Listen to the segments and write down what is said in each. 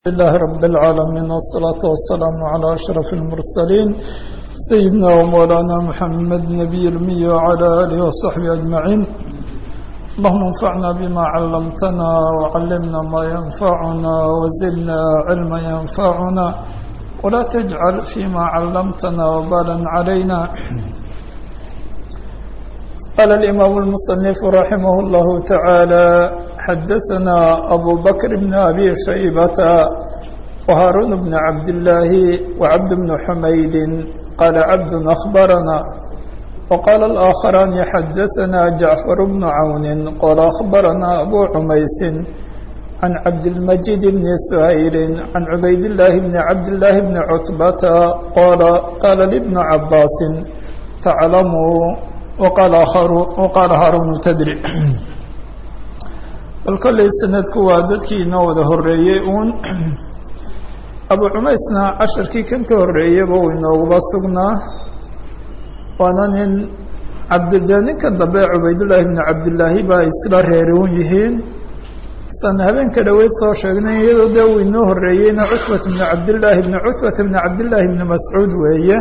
لله رب العالمين والصلاة والسلام على أشرف المرسلين سيدنا ومولانا محمد نبي المي وعلى آله وصحبه أجمعين اللهم انفعنا بما علمتنا وعلمنا ما ينفعنا وزدنا علما ينفعنا ولا تجعل فيما علمتنا وبالا علينا قال الإمام المصنف رحمه الله تعالى حدثنا أبو بكر بن أبي شيبة وهارون بن عبد الله وعبد بن حميد قال عبد أخبرنا وقال الآخران حدثنا جعفر بن عون قال أخبرنا أبو عميس عن عبد المجيد بن سهيل عن عبيد الله بن عبد الله بن عتبة قال قال لابن عباس تعلموا وقال آخر وقال هارون تدري bal kollay sanadku waa dadkii inoo wada horreeyey uun abu cumaysna casharkii kan ka horreeyaba uu inooguba sugnaa waana nin cabdilja ninka dambe cubaydullaahi bni cabdillaahi baa isla reeruun yihiin san habeenka dhoweyd soo sheegnay iyadoo dee uu inoo horreeyeyna cutbat bni cabdillaahi bni cutbata bni cabdillaahi bni mascuud weeye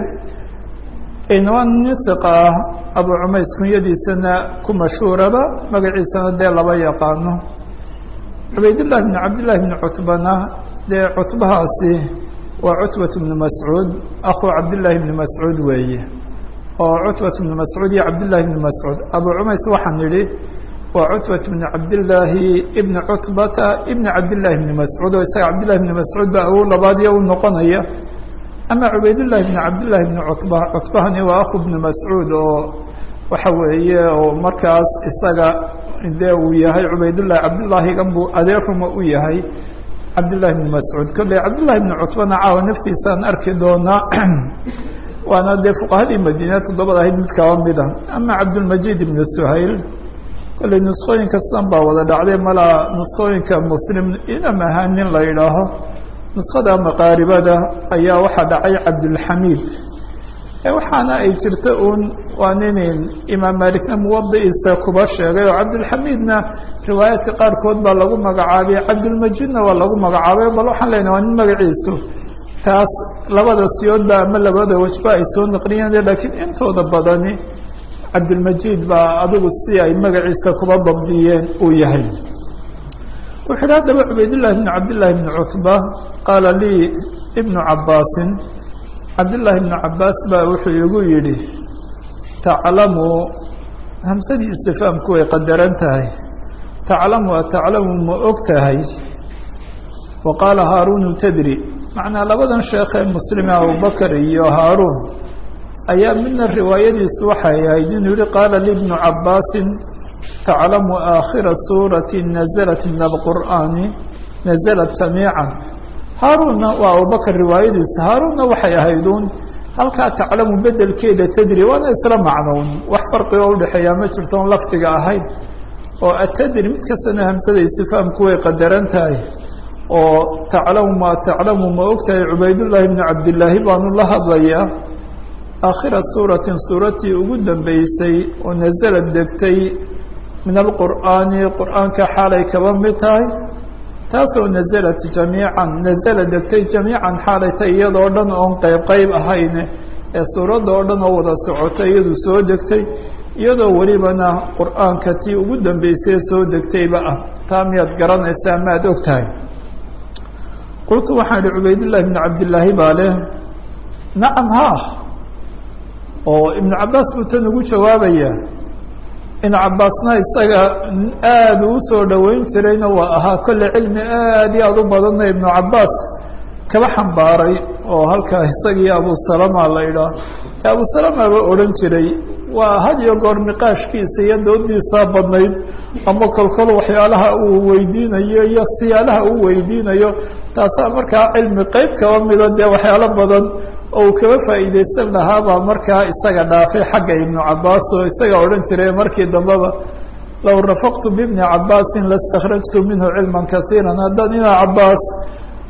waa nin hiqa ah abu cumays kunyadiisana ku mashhuuraba magaciisana dee laba yaqaano cubaydullahi bni cabdillahi bni cutbana dee cutbahaasi waa cutbat bni mascuud akhu cabdillaahi bni mascuud weeye oo cutbat bni mascuud iyo cabdillahi bni mascuud abu cumays waxaan idhi waa cutbat bni cabdillaahi ibni cutbata ibni cabdillahi bni mascuud oo isaga cabdillahi bni mascuud baa awow labaadiyo u noqonaya ama cubaydullahi bni cabdillahi bni cutba cutbahani waa akhu bni mascuud oo waxa weeye oo markaas isaga dee uu yahay cubaydullahi cabdullaahigan buu adeeruma u yahay cabdillahi bni mascuud kolley cabdillahi bni cutbana caawa naftiisaan arki doonaa waana dee fuqahadii madiina toddobada ahayd mid kaba mida ama cabdulmajiid ibni suhayl kolley nuskhooyinka sidan baa wada dhacday malaa nuskhooyinka muslim inam ahaan nin la yidhaaho nuskhada maqaaribada ayaa waxaa dhacay cabdulxamiid waxaana ay jirta uun waa ninin imaam maalikna muwadiisa kuba sheegay oo cabdulxamiidna riwaayaadka qaarkood baa lagu magacaabay cabdulmajiidna waa lagu magacaabay bal waxaan leenahay waa nin magaciisu taas labada siyoodba ama labada wejba ay soo naqliyeen laakiin intooda badani cabdulmajiid baa adigu si ay magaciisa kuba dabdiyeen uu yahay wuxu yidhi haddaba cubaydullahi bni cabdillahi bni cutba qaala lii ibnu cabbaasin cabdillaahi bnu cabbaas baa wuxuu igu yidhi taclamu hamsadii istifaamku way qadaran tahay taclamu ataclamu ma og tahay wa qaala haaruunu tadri macnaa labadan sheekhee muslime abubakar iyo haaruun ayaa midna riwaayadiisu waxay ahayd inuu yihi qaala li bnu cabbaasin taclamu aakhira suurati nazalat min alqur'aani nazalat jamiican haaruunna waa abubakar riwaayadiisa haaruunna waxay ahayduun halkaa taclamu bedelkeeda tadri waana isla macnown wax farqi oo udhexeeyaa ma jirto on lafdiga ahayn oo atadri mid kastana hamsada istifaamku way qadaran tahay oo taclamu maa taclamu ma og tahay cubaydullaahi bni cabdillaahi baanu la hadlayaa aakhira suuratin suuratii ugu dambeysay oo nasalad degtay min alqur'aani qur'aanka xaalay kaba mid tahay taasoo nazalat jamiican nazala degtay jamiican xaalay tay iyadoo dhan oon qayb qayb ahayne ee suuradda oo dhan oo wada socotay iyadu soo degtay iyadoo welibana qur'aanka tii ugu dambeysay soo degtayba ah taa miyaad garanaysaa maad og tahay qultu waxaan idhi cubaydullahi bni cabdillaahi baa leh nacam haa oo ibnu cabbaas buu tan ugu jawaabaya ibnu cabbaasna isaga aada uu soo dhoweyn jirayna waa ahaa kolle cilmi aad iyo aada u badanna ibnu cabbaas kaba xambaaray oo halkaa isagii abusalama la idhaah abusalamaba odhan jiray waa had iyo goor niqaashkiisa iyo doodiisaa badnayd ama kolkol waxyaalaha uu weydiinayo iyo siyaalaha uu weydiinayo taasaa markaa cilmi qeyb kaba mida dee waxyaalo badan oo uu kaba faa'iidaysan lahaabaa markaa isaga dhaafay xagga ibnu cabbaas oo isaga odhan jiray markii dambeba low rafaqtu bibni cabbaasin laistakhrajtu minhu cilman kasiiran haddaan ina cabbaas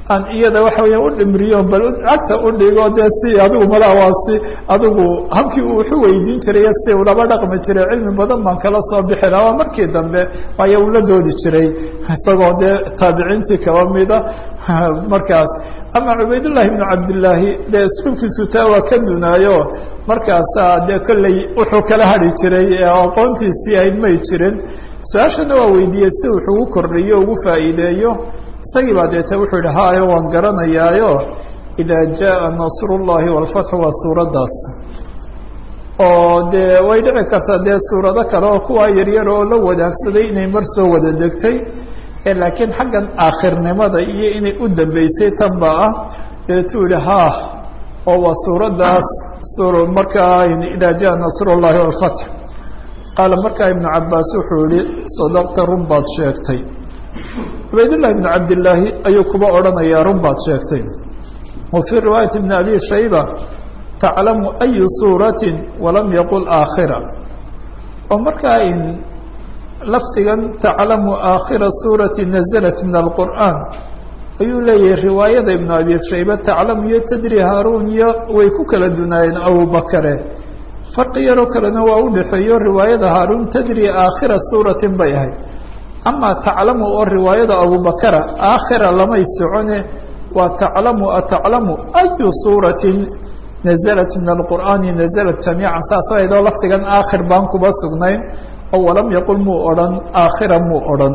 aan iyada waxa weya u dhimriyo bal cagta u dhigo dee si adigu malawaasi adigu habkii uu wuxu weydiin jiray si ulaba dhaqmi jiray cilmi badan baan kala soo bixi laha waa markii dambe waayo ula doodi jiray isagoo dee taabiciintii kaba mida markaas ama cubaydullahi bnu cabdillaahi dee iskuulkiisu taa waa ka dunaayo markaasaa dee kolley wuxuu kala hadhi jiray aqoontiisii ahayd may jirin su-aashana waa weydiiyey si wuxuu u kordhiyo ugu faa'iideeyo isagii baa deeta wuxuu yihi hayo waan garanayaayo idaa jaءa nasrullahi wاlfatxu waa suuraddaas oo dee way dhici kartaa dee suurado kale oo kuwaa yaryar oo la wadaagsaday inay mar soo wada degtay laakiin xaggan aakhirnimada iyo inay u dambeysay tanba ah deetuu yihi ha oo waa suuraddaas markaa idaa jaءa nasrullahi wاlfatx qaala markaa ibnu cabaas wuxuu yihi sadaqta run baad sheegtay cubaydullahi bnu cabdillaahi ayuu kuba odhanayaa run baad sheegtay wa fii riwaayati bni abi shayba taclamu ayu suuratin walam yaqul aakhira oo markaa in lafdigan taclamu aakhira suurati nazalat min alqur'aan ayuu leeyahay riwaayada ibnu abi shayba taclamu iyo tadri haaruun iyo way ku kala dunaayeen abubakare farqi yaroo kalena waa u dhexeeyo riwaayada haaruun tadri aakhira suuratin bay ahayd ama taclamu oo riwaayada abubakara aakhira lamay socone waa taclamu ataclamu ayu suuratin nazalat min alqur'aani nazalat jamiican saas aydoo lafdigan aakhir baan kuba sugnayn oo walam yaqul muu odhan aakhira muu odhan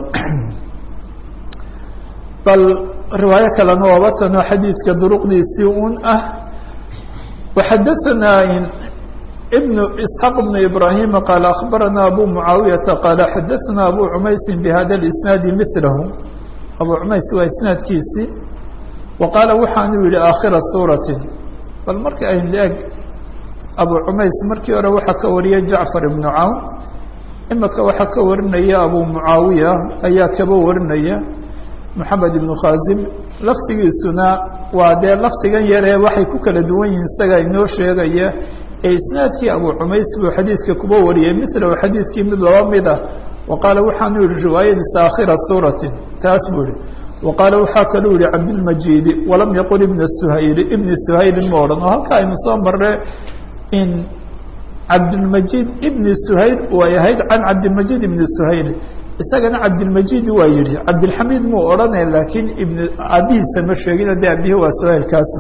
bal riwaayo kalena waaba tanoo xadiidka duruqdiisii un ah waxadaanaa بن اسحاq بن ibrahيm qال أخbarana abu mعaawiyaةa qال xadaثna abu cmaysi bhada الاسناadi mثlahu abu cmays waa isnaadkiisii wa qaala waxaanu yihi aakhira suuraةi bal marka ayn eg abu cmays markii hore waxaa ka wariyay jacfar ibnu cawn imika waxaa ka warinaya abu mucaawiya ayaa kaba warinaya moxamed ibnu khazim laftigiisuna waa dee lafdigan yaree waxay ku kala duwan yihiin isaga inoo sheegaya ee isnaadkii abu cumays buu xadiidka kuba wariyey milahu xadiidkii mid laba mid ah wa qaala waxaanu yihi riwaayadiisa aakhira suuratin taas buu yihi wa qaala waxaa kaluu yihi cabdilmajiidi walam yaqul ibna suhayli ibni suhaylin ma odhan oo halka aynu soo marre in cabdilmajiid ibni suhayl way ahayd can cabdilmajiid ibni suhayl isagana cabdilmajiid waa yihi cabdilxamiid muu odhanay laakiin ibn aabihiisa ma sheegin dee aabihi waa suhaylkaasu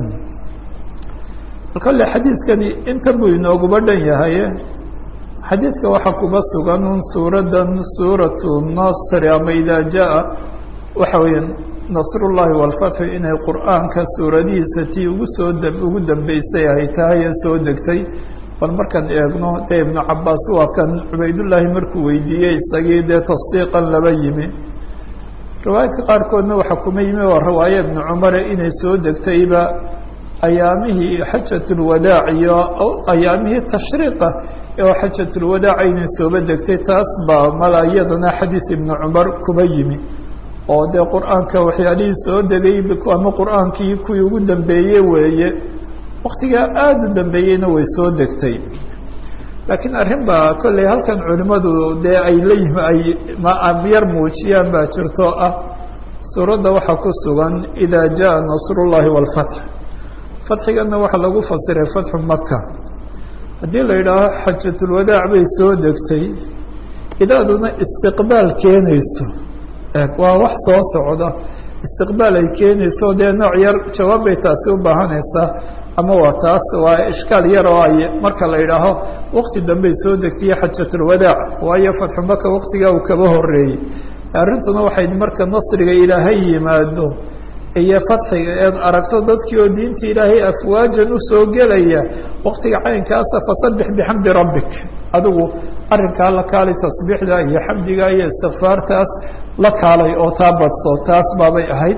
kale xadiidkani inta buu inooguba dhan yahaye xadiidka waxaa kuba sugan un suuradan suuratu nasri ama idaa jaa waxa weeye nasrullahi walfatxu inay qur'aanka suuradihiisa tii ugu soo ugu dambeysay ay tahay ee soo degtay bal markaan eegno dee ibnu cabaas waa kan cubaydullaahi markuu weydiiyey isagii dee tasdiiqan laba yimi riwaayadka qaarkoodna waxaa kuma yimi waa riwaaye ibnu cumare inay soo degtayba ayaamihii xajatulwadaac iyo ayaamihii tashriiqa oo xajatulwadaac inay sooba degtay taas baa mala iyadana xadiid ibnu cumar kuba yimi oo dee qur-aanka waxyaalihii soo degay ama qur-aankii kuwii ugu dambeeyey weeye waktigaa aada u dambeeyeyna way soo degtay laakiin arrin baa kolley halkan culimmadu dee ay la yimi ay yar muujiyaan baa jirto ah suuradda waxaa ku sugan idaa jaa nasrullahi waalfatx fatxigana waxaa lagu fasiray fatxu maka haddii la yidhaaho xajatulwadaac bay soo degtay idaaduna istiqbaal keenayso waa wax soo socda istiqbaal ay keenayso dee nooc yar jawaab bay taasi u baahanaysaa ama waa taas waa ishkaal yar oo ay marka la yidhaaho wakti dambey soo degtay xajatulwadaac waayo fatxu maka waktigaa uu kaba horeeyey arrintuna waxay marka nasriga ilaahay yimaado iyo fatxiga eed aragto dadkii oo diinta ilaahay afwaajan usoo gelaya waktiga caynkaasa fasabbix bixamdi rabbik adigu arrinkaa la kaalay tasbiixda iyo xamdiga iyo istikfaartaas la kaalay oo taa badso taas baabay ahayd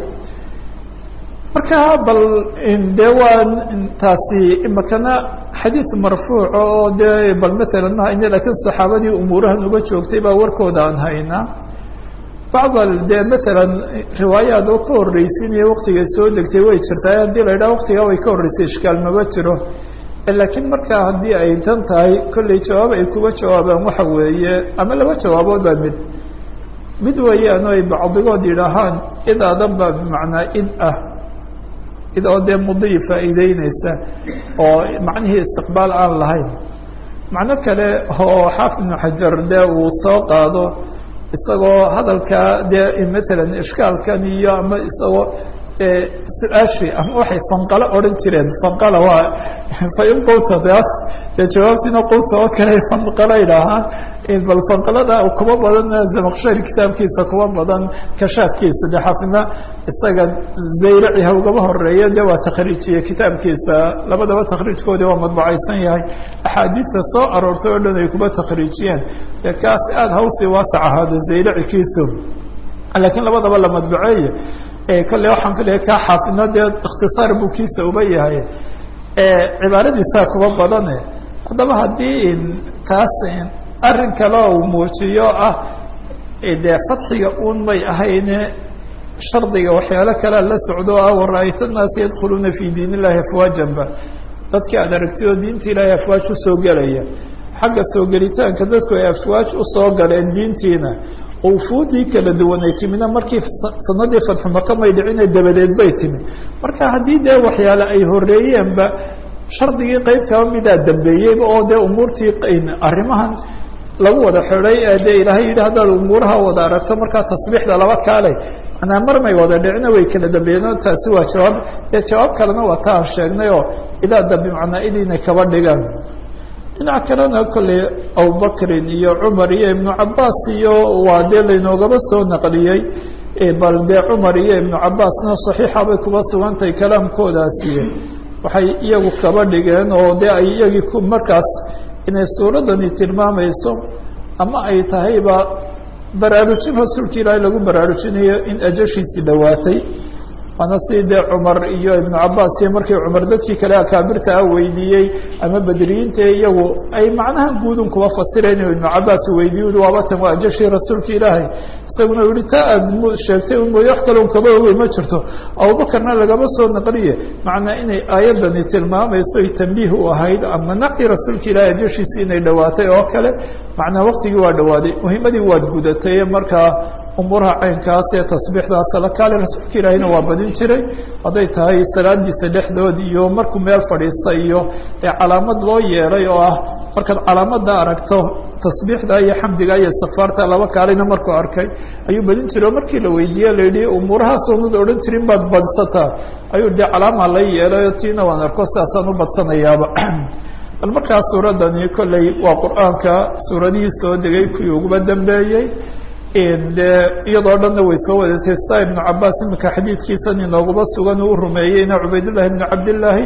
marka bal dee waa taasi imakana xadiid marfuuca oo dee bal maalan ma hayne lakiin saxaabadii umuurahan uga joogtay baa warkooda aan haynaa bacd dee maalan riwaayaad oo ka horreysiinaya waktigay soo degtay way jirtaa haddii la yidhaha waktigaa way ka horreysay ishkaal maba jiro laakiin markaa haddii ay tan tahay kolley jawaab ay kuga jawaabaan waxa weeye ama laba jawaabood baa mid mid weeyaan oo ay bacdigood yidhaahaan idaadan baa bimacnaa id ah idoo dee mudii faa'iideyneysa oo macnihii istiqbaal aan lahayn macno kale oo xaafid ibnu xajar dee uu soo qaado isagoo hadalkaa dee matalan ishkaalkan iyo ama isagoo su-aashii ama waxay fanqalo odhan jireen fanqala waa fain qulta daas dee jawaabtiina qulta oo kale fanqala idhaahaan bal fanqalada kuma badan zamaqshari kitaabkiisa kuma badan kashaafkiisa de xafidna isaga zaylaci ha ugaba horeeya de waa takhriijiyey kitaabkiisa labadaba takhriijkoodii waa madbacaysan yahay axaadiidta soo aroortay oo dhan ay kuba takhriijiyeen dee kaas aada hawsii waasac ahaada zaylaci kiisu laakiin labadaba la madbaceeye kolle waxaan filaya kaa xaafidna dee ikhtisaar buu kiisa uba yahay cibaaradiisaa kuba badane haddaba haddii taas arrin kale uu muujiyo ah dee fadxiga uun may ahayne shardiga waxyaalo kalea la socdo ah wara-ayta naasa yadkhuluuna fi diin illahi afwaajanba dadkii aad aragtay oo diinta ilaahay afwaaj usoo gelaya xagga soo gelitaanka dadku ay afwaaj usoo galeen diintiina ufuudii kala duwanay timina markii sanadii fadxu maka may dhicine dabadeed bay timi marka haddii dee waxyaale ay horeeyeenba shardigii qeyb kaba midaa dambeeyeyba oo dee umuurtii arrimahan lagu wada xidhay ee dee ilaahay yidhi haddaad umuuraha wada aragto markaa tasbiixda laba kaalay manaa mar may wada dhicina way kala dambeeyeen taasi waa jawaab dee jawaab kalena waa ta aan sheegnay oo ilaa dambe macnaa idiinay kaba dhigaan dhinac kalena kolley abubakrin iyo cumar iyo ibnu cabaas iyo waa dee laynoogaba soo naqliyey bal dee cumar iyo ibnu cabaasna saxiixa bay kuba sugantahay kalaamkoodaasi waxay iyagu kaba dhigeen oo dee ay iyagii ku markaas inay suuraddani tilmaamayso ama ay tahayba baraarujin rasuulka ilaahay lagu baraarujinayo in ajashiisii dhowaatay waana si dee cumar iyo ibnu cabaas iyo markii cumar dadkii kale akaabirta ah weydiiyey ama bedriyiinta iyagu ay macnahan guudun kuba fasireen ibnu cabaas weydiiy ui waaba tan waa ajashii rasuulka ilaahay isaguna yihi taa aad sheegtay un mooye wax kaloon kaba ogey ma jirto abubakarna lagama soo naqliye macnaa inay aayadani tilmaamayso ay tambiih u ahayd ama nacii rasuulka ilaahay ajashiisii inay dhowaatay oo kale macnaa waktigii waa dhowaaday muhimadii waad gudatay markaa umuuraha caynkaas ee tasbiixdaas kala kaale rasuulka ilaahayna waa badin jiray hadday tahay salaadiisa dhexdood iyo markuu meel fadhiista iyo ee calaamad loo yeelay oo ah markaad calaamada aragto tasbiixda iyo xamdiga iyo istikfaarta laba kaalina markuu arkay ayuu badin jiray oo markii la weydiiye la yidhi umuurahaas oonad odhan jirin baad badsataa ayuu dee calaamaa la yeelay oo tiina waan arko sidaasaan u badsanayaaba bal markaas suuraddani kolley waa qur-aanka suuradihii soo degay kuwii uguba dambeeyey de iyadoo dhanna way soo wadatay sa ibnu cabaas iminka xadiidkiisan inooguba sugan uu rumeeyeyna cubaydullahi ibnu cabdillaahi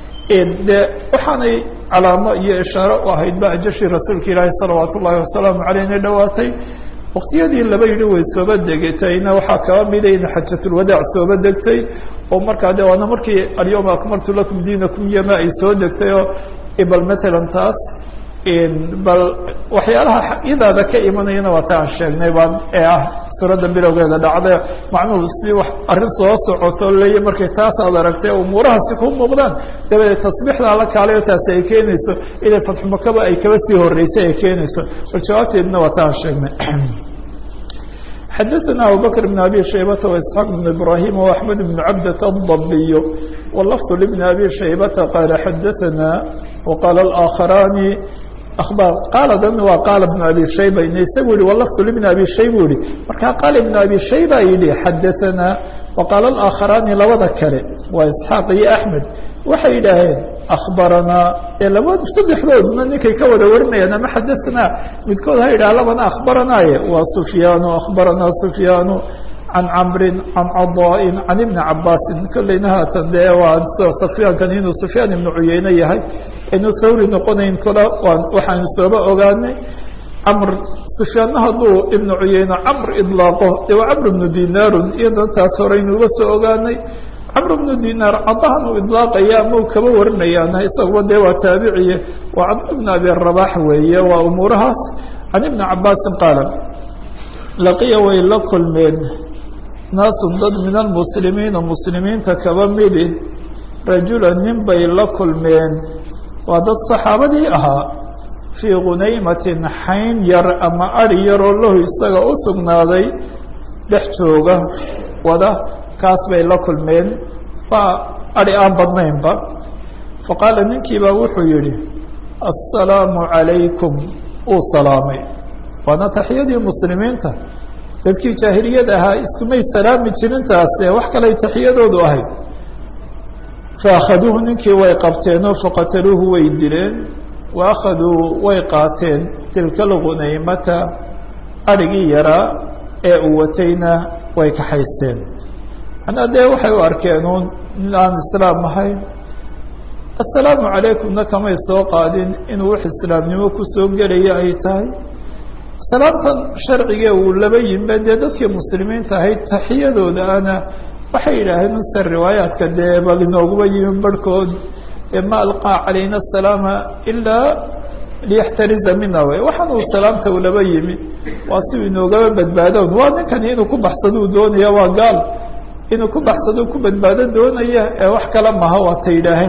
de waxaanay calaamo iyo ishaare u ahayd ba ajashii rasuulka ilaahi salawaat ullahi wasalaamu caleyh inay dhowaatay waktiyadii laba yidhi way sooba degetayna waxaa kaba mida in xajatulwadaac sooba degtay oo markaa de waana markii alyawma akmaltu lakum diinakum yama ay soo degtay oo bal matalan taas bal waxyaalaha iyadaada ka imanayana waa ta aan sheegnay baa ee ah suuradda bilowgeeda dhacday macnuhu sidii wax arrin soo socoto leeya markay taas aad aragtay umuurahaasi ku muuqdaan dabadeed tasbiixdaa la kaalayo taasi ay keenayso inay fatxumakaba ay kaba sii horeysay ay keenayso bal jawaabteedna waa ta aan sheegnay xadaثna abubakr بn abi shaybata وإسxaaq بn ibrahim وaxmed بn cabdة الضabiy wlafظ لbn abi shaybata qaala xadaثna وqaala الآakharani abar qaaladan waa qaala bnu abi shayba ina isagu yihi walafdu libni abi shayba yihi markaa qaala ibnu abi shayba yidhi xadaanaa waqaala alaakharaani labada kale waa isxaaq iyo axmed waxay yidhaaheen akhbaranaa ee laba saddexdoodna ninkay ka wada warinayaan ama xadaanaa midkood ha yidhaha labana akhbaranaaye waa sufyaanu akhbaranaa sufyaanu can camrin can cadaain can ibni cabaasin kolleyna haatan dee waa sufyaankan inuu sufyaan ibnu cuyeyne yahay aynu thawri noqonayn kola waxaanu sooba ogaanay camr sufyaanna hadduu ibnu cuyeyne camr idlaaqo dee waa camr ibnu dinaarun iyadana taas horeynuuga soo ogaanay camr ibnu dinaar cadahan uu idlaaqaya ama uu kaba warinayaana isaguba dee waa taabiciye waa cabd ibn abi rabax weeye waa umuurahaas can ibni cabaasin qaala laqiya way la kulmeen naasun dad min almuslimiina muslimiinta kaba midi rajula nin bay la kulmeen waa dad saxaabadii ahaa fii khunaymatin xayn yar ama ari yaroo lahu isaga u sugnaaday dhex jooga wada kaas bay la kulmeen waa adi aan badnaynba faqaala ninkiibaa wuxuu yihi assalaamu calaykum uu salaamay waana taxiyadii muslimiinta dadkii jaahiliyad ahaa iskumay salaami jirintaase wax kaley taxiyadoodu ahayd faakhaduuhu ninkii way qabteenoo faqataluuhu way dileen wa akhaduu way qaateen tilka algunaymata adhigii yaraa ee uu watayna way kaxaysteen manaa dee waxay u arkeen uun in aan islaam ahayn assalaamu calaykumna kamay soo qaadin inuu wax islaamnimo kusoo gelaya ay tahay salaamtan sharcigee uu laba yimbe dee dadkii muslimiinta ahayd taxiyadooda ana waxay yidhaaheen use riwaayaadka dee bal inooguba yimi barhkood ma alqaa calayna asalaama ilaa liyaxtariza mina wey waxaan uu salaamta ulaba yimi waa si uu inoogaba badbaadoon waa ninkani inuu ku baxsaduu doonaya waa gaal inuu ku baxsaduu ku badbaado doonaya ee wax kale maha waa ta yidhaaheen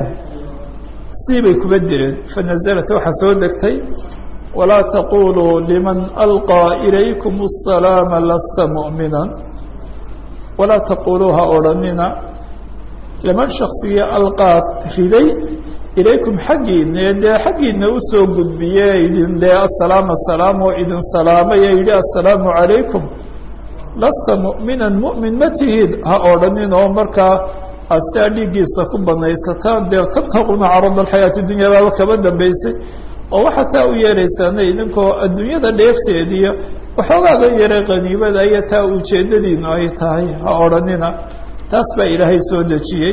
sii bay kuba direen fanazalat waxaa soo degtay walaa taquluu liman alqaa ilaykum asalaama lasta mu'mina walaa taquluu ha odhanina liman shaksigii alqaad riday ilaykum xaggiina ee dee xaggiina usoo gudbiye idin dee asalaam asalaam oo idin salaamay ee yidhi assalaamu calaykum lasta mu'minan mu'min ma tihid ha odhanin oo markaa aad siaa dhiiggiisa ku banaysataan dee tabtaquna carada alxayaati dunya baaba kaba dambaysay oo waxaa taa u yeeleysaana idinkoo adduunyada dheefteediiyo waxoogaaga yaray qaniimada iyo taa ujeeddadiinu ay tahay ha odhanina taas baa ilaahay soo dejiyey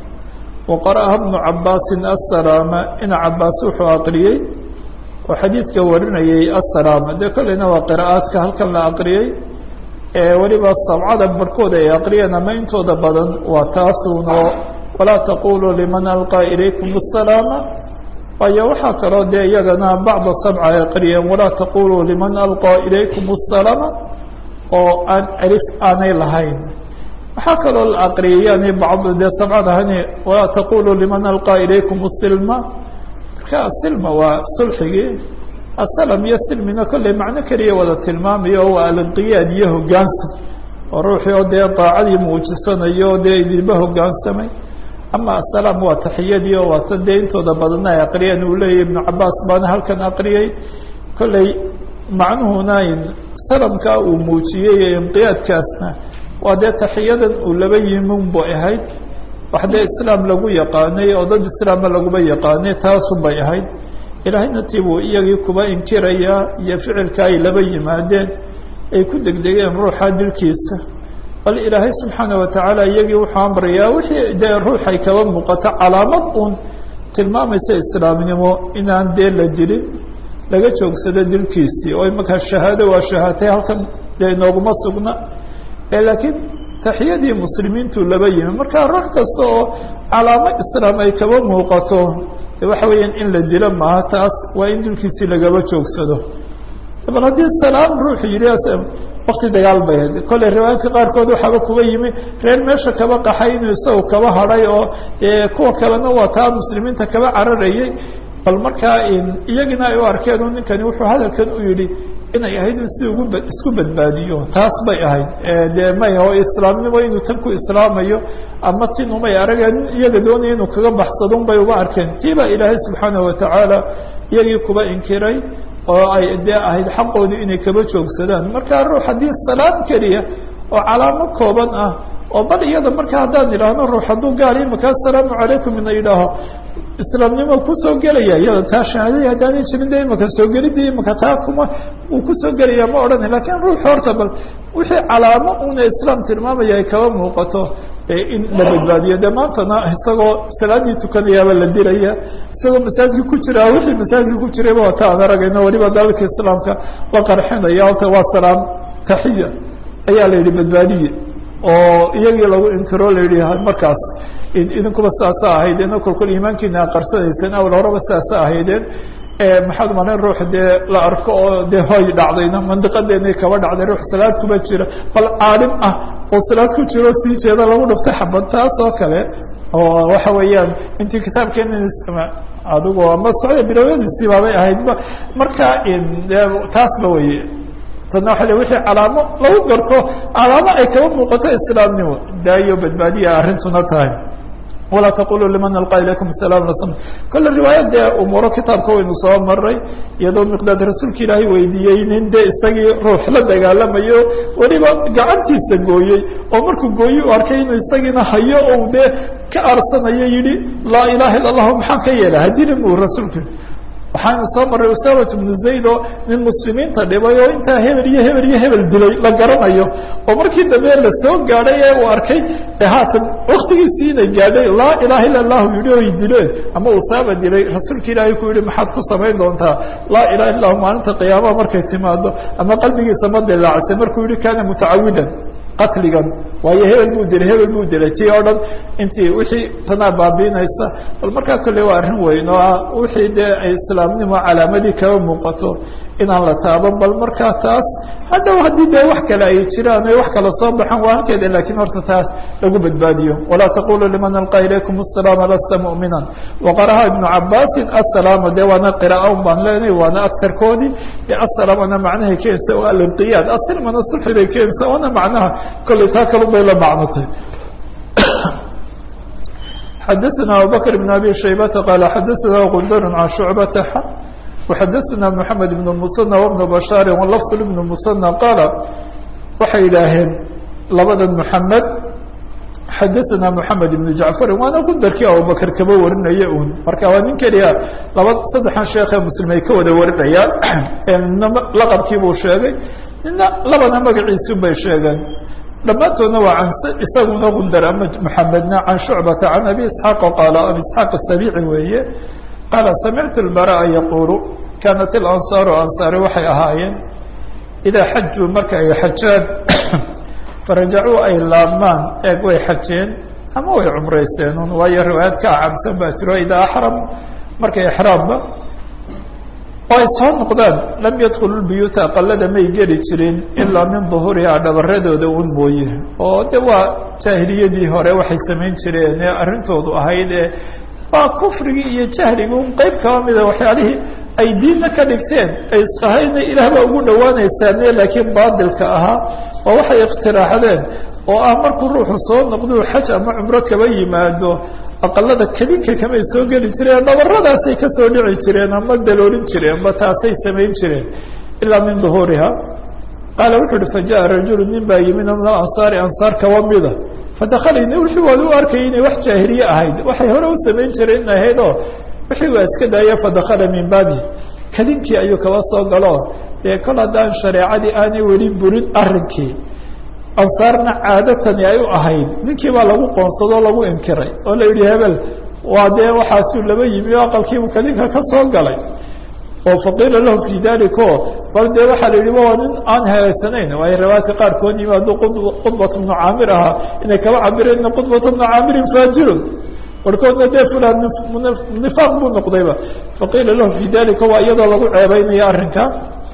wa qara'aha bnu cabbaasin assalaama ina cabbaas wuxuu aqriyey oo xadiidka warinayay assalaama dee kolleyna waa qira'aadka halkan la aqriyey ee weliba sabcada barhkooda ay aqriyeen ama intooda badan waa taasuunoo walaa taquluu liman alqaa ilaykum asalaama waayo waxaa kaloo dee iyagana bacda sabca ay aqriyeen walaa taquluu liman alqaa ilaykum asalaama oo aan alif aanay lahayn waxaa kaloo la aqriyay yani bacd dee sabcadahani walaa taquluu liman alqaa ilaykum asilma marka asilma waa sulxigii asalam iyo silmina kolley macno keliya wada tilmaamayo waa alinqiyaad iyo hogaansan oo ruuxii oo dee daacadii muujisanayo o dee idinba hogaansamay ama asalaam waa taxiyadii oo waata dee intooda badanna ay aqriyeen uu leeyahy ibnu cabaas baana halkan aqriyey kolley macnuhuna salamkaa uu muujiyey ee inqiyaadkaasna waa dee taxiyadan uu laba yimin bay ahayd wax dee islaam lagu yaqaanay oo dad islaama laguma yaqaanay taasun bay ahayd ilaahayna tibuu iyagii kuba inkirayaa iyo ficilka ay laba yimaadeen ay ku degdegeen ruuxa dilkiisa bal ilaahay subxaana watacaala iyagii wuxuu amrayaa wixii dee ruuxay kaba muuqato calaamad uun tilmaamaysa islaamnimo inaan dee la dilin laga joogsado dilkiisii oo imankaa shahaado waa shahaatay halkan dee inooguma sugna laakiin taxiyadii muslimiintu laba yimi marka ruux kasta oo calaamo islaam ay kaba muuqato de waxa weeyaan in la dilo maaha taas waa in dulkiisii lagaba joogsado bal haddii salaam ruuxu yidhi wakti dagaal bay ahayd kolley riwaayadka qaarkood waxaaba kuba yimi reer meesha kaba qaxay inuu isagu kaba hadhay oo kuwa kalena waa taa muslimiinta kaba cararayay bal markaa iyagina ay u arkeen ninkani wuxuu hadalkan u yidhi inay ahayd in si ugu isku badbaadiyo taas bay ahayd dee may oo islaamnimo inuu tan ku islaamayo ama tin umay arageen iyaga doonaya inuu kaga baxsadon bay uga arkeen tii baa ilaahay subxaanahu watacaala iyagii kuba inkiray oo ay dee ahayd xaqoodii inay kaba joogsadaan markaa ruux haddii salaam keliya oo calaamo kooban ah oo bal iyada marka haddaan idhaahno ruux hadduu gaal imaka assalaamu calaykum ina yidhaaho islaamnimo kusoo gelaya iyada taa shahaadadii haddaanay jirin de imaka soo gelidii imaka taa kuma uu kusoo gelaya ma odhanay lakiin ruux horta bal wixii calaamo una islaam tilmaamaya ay kaba muuqato in la badbaadiyo de maantana isagoo salaadii tukanayaaba la dilaya isagoo masaajidka ku jira wixii masaajidka ku jirayba wata aan aragayno waliba dalalka islaamka la qarxinaya horta waa salaam taxiya ayaa la yidhi badbaadiye oo iyagii lagu inkiro la yidhi markaas idinkuba sidaasa ahaydeen oo kolkol iimaankiina a qarsanayseen awal horeba sidaasa ahaydeen maxaad umalin ruux dee la arko oo dee hoy dhacdayna mandiqadeena kaba dhacday ruux salaad kuma jira bal caalim ah oo salaad ku jiro sii jeeda lagu dhuftay xabad taas oo kale oo waxa weeyaan intii kitaabkeena adigu ama socda bilowadiisii baabay ahaydba marka taasba weye tadna waa le wixii calaamo lagu garto calaamo ay kaba muuqato islaamnimo daayo badbaadiya arrintuna tahay walaa taquluu liman alqaa ilaykum salaam lasam kolle riwaayad dee umuuro kitaabka waynu soo maray iyadoo miqdaad rasuulka ilaahay weydiiyey nin dee isagii ruux la dagaalamayo weliba gacantiisa gooyey oo markuu gooye u arkay inuu isagiina hayo ou dee ka aarsanayo yidhi laa ilaha illa allahu maxaan ka yeela hadilin buu rasuulku waxaanu soo marray usamat bnu zayd oo nin muslimiinta dhibay oo intaa hebel iyo hebel iyo hebel dilay la garanayo oo markii dambe la soo gaadhay ee uu arkay e haatan waktigiisii inay gaadhay laa ilaha illa allahu yidhi oy dileen ama usaama dilay rasuulka ilaahay ku yidhi maxaad ku samayn doontaa laa ilaha illa lahu maalinta qiyaamaha markay timaado ama qalbigiisa ma dilaactay markuu yihi kaana mutacawidan qatligan waayo hebel buu dilay hebel buu dilay tii oo dhan intii wixii tanaa baabiinaysa bal markaa kolley waa arrin weyn oo ah wixii dee ay islaamnimo calaamadii kaba muuqato inaan la taaban bal markaa taas hadhow haddii dee wax kale ay jiraan ay wax kala soo baxaan waa halkeeda lakiin horta taas lagu badbaadiyo walaa taquluu liman alqaa ilaykum asalaama lasta mu'minan waqaraha ibnu cabaasin asalaama dee waana qira'a un baan leenahay waana agtarkoodii dee asalaamana macnahay keensa oo alinqiyaad asilmana sulxi bay keensa waana macnaha kolley taa kalun bay la macnotay xadaثna abubakr بn abi shaybata qaala xadaثna gundar can shucbata وxadaثna mحamed بن المثنى وبن bashاar وlفظ بن المثنى qaala waxay idhaaheen labada mحamed xadaثna mحamed بن jaعفari waana gundarkii abubakr kaba warinaya un marka waa nin keliya laba saddexan sheekhe muslim ay ka wada warinayaan nina laqabkii buu sheegay nina labana magaciisun bay sheegeen dhammaantoodna waa an isaguna gundar ama mحamedna can shucbata can abi isxaaq qaala abi isxaaq asabici weeye qaala samictu اlbara'a yaquulu kaanat ilansaaru ansaari waxay ahaayeen idaa xajuu marka ay xajaan farajacuu ay laabmaan eeg way xajeen ama way cumraysteen un waayo riwaayad ka acabsan baa jiro idaa axram markay exraamba oo ay soo noqdaan lam yadkhulu lbuyuuta aqalada may geli jirin ilaa min duhuurihaa dhabaradooda un mooye oo de waa jaahiliyadii hore waxay samayn jireen ee arrintoodu ahayd ee waa kufrigii iyo jahligii un qeyb kaba mida waxyaalihii ay diinna ka dhigteen ay isqahayna ilaah baa ugu dhawaanaysaane laakiin baadilka ahaa oo waxay ikhtiraaxdeen oo ah markuu ruuxu soo noqduu xaj ama cumro kaba yimaado aqalada kadinka kamay soo geli jireen dhabaradaasay kasoo dhici jireen ama daloolin jireenba taasay samayn jireen ilaa min duhuuriha qaala wuxuu uhi fajaءa rajulu nin baa yimid min ansaari ansaar kaba mida fadakalani wixii waad u arkayay inay wax jaahiliye ahayd waxay hore u samayn jireen in ahayd oo wixii waa iska daaya fadakala min baabi kadinkii ayuu kaba soo galo dee kol haddaan shareecadii aanay weli burin arrinkii ansaarna caadatani ay u ahayd ninkii baa lagu qoonsadoo lagu inkiray oo la yidhi hebel waa dee waxaasuu laba yimi oo aqalkiibu kadinka ka soo galay oo faqiila lahu fi daliko bal dee waxaa la yidhi waa nin aan hagaysanayn waayo riwaayadka qaarkood yimi hadduu qudbat bnu caamir ahaa inay kaba cabireen ina qudbata bnu caamirin faajirun barhkoodna dee fulan nifaaq buu noqdayba faqiila lahu fi dalika waa iyadoo lagu ceebeynaya arrinka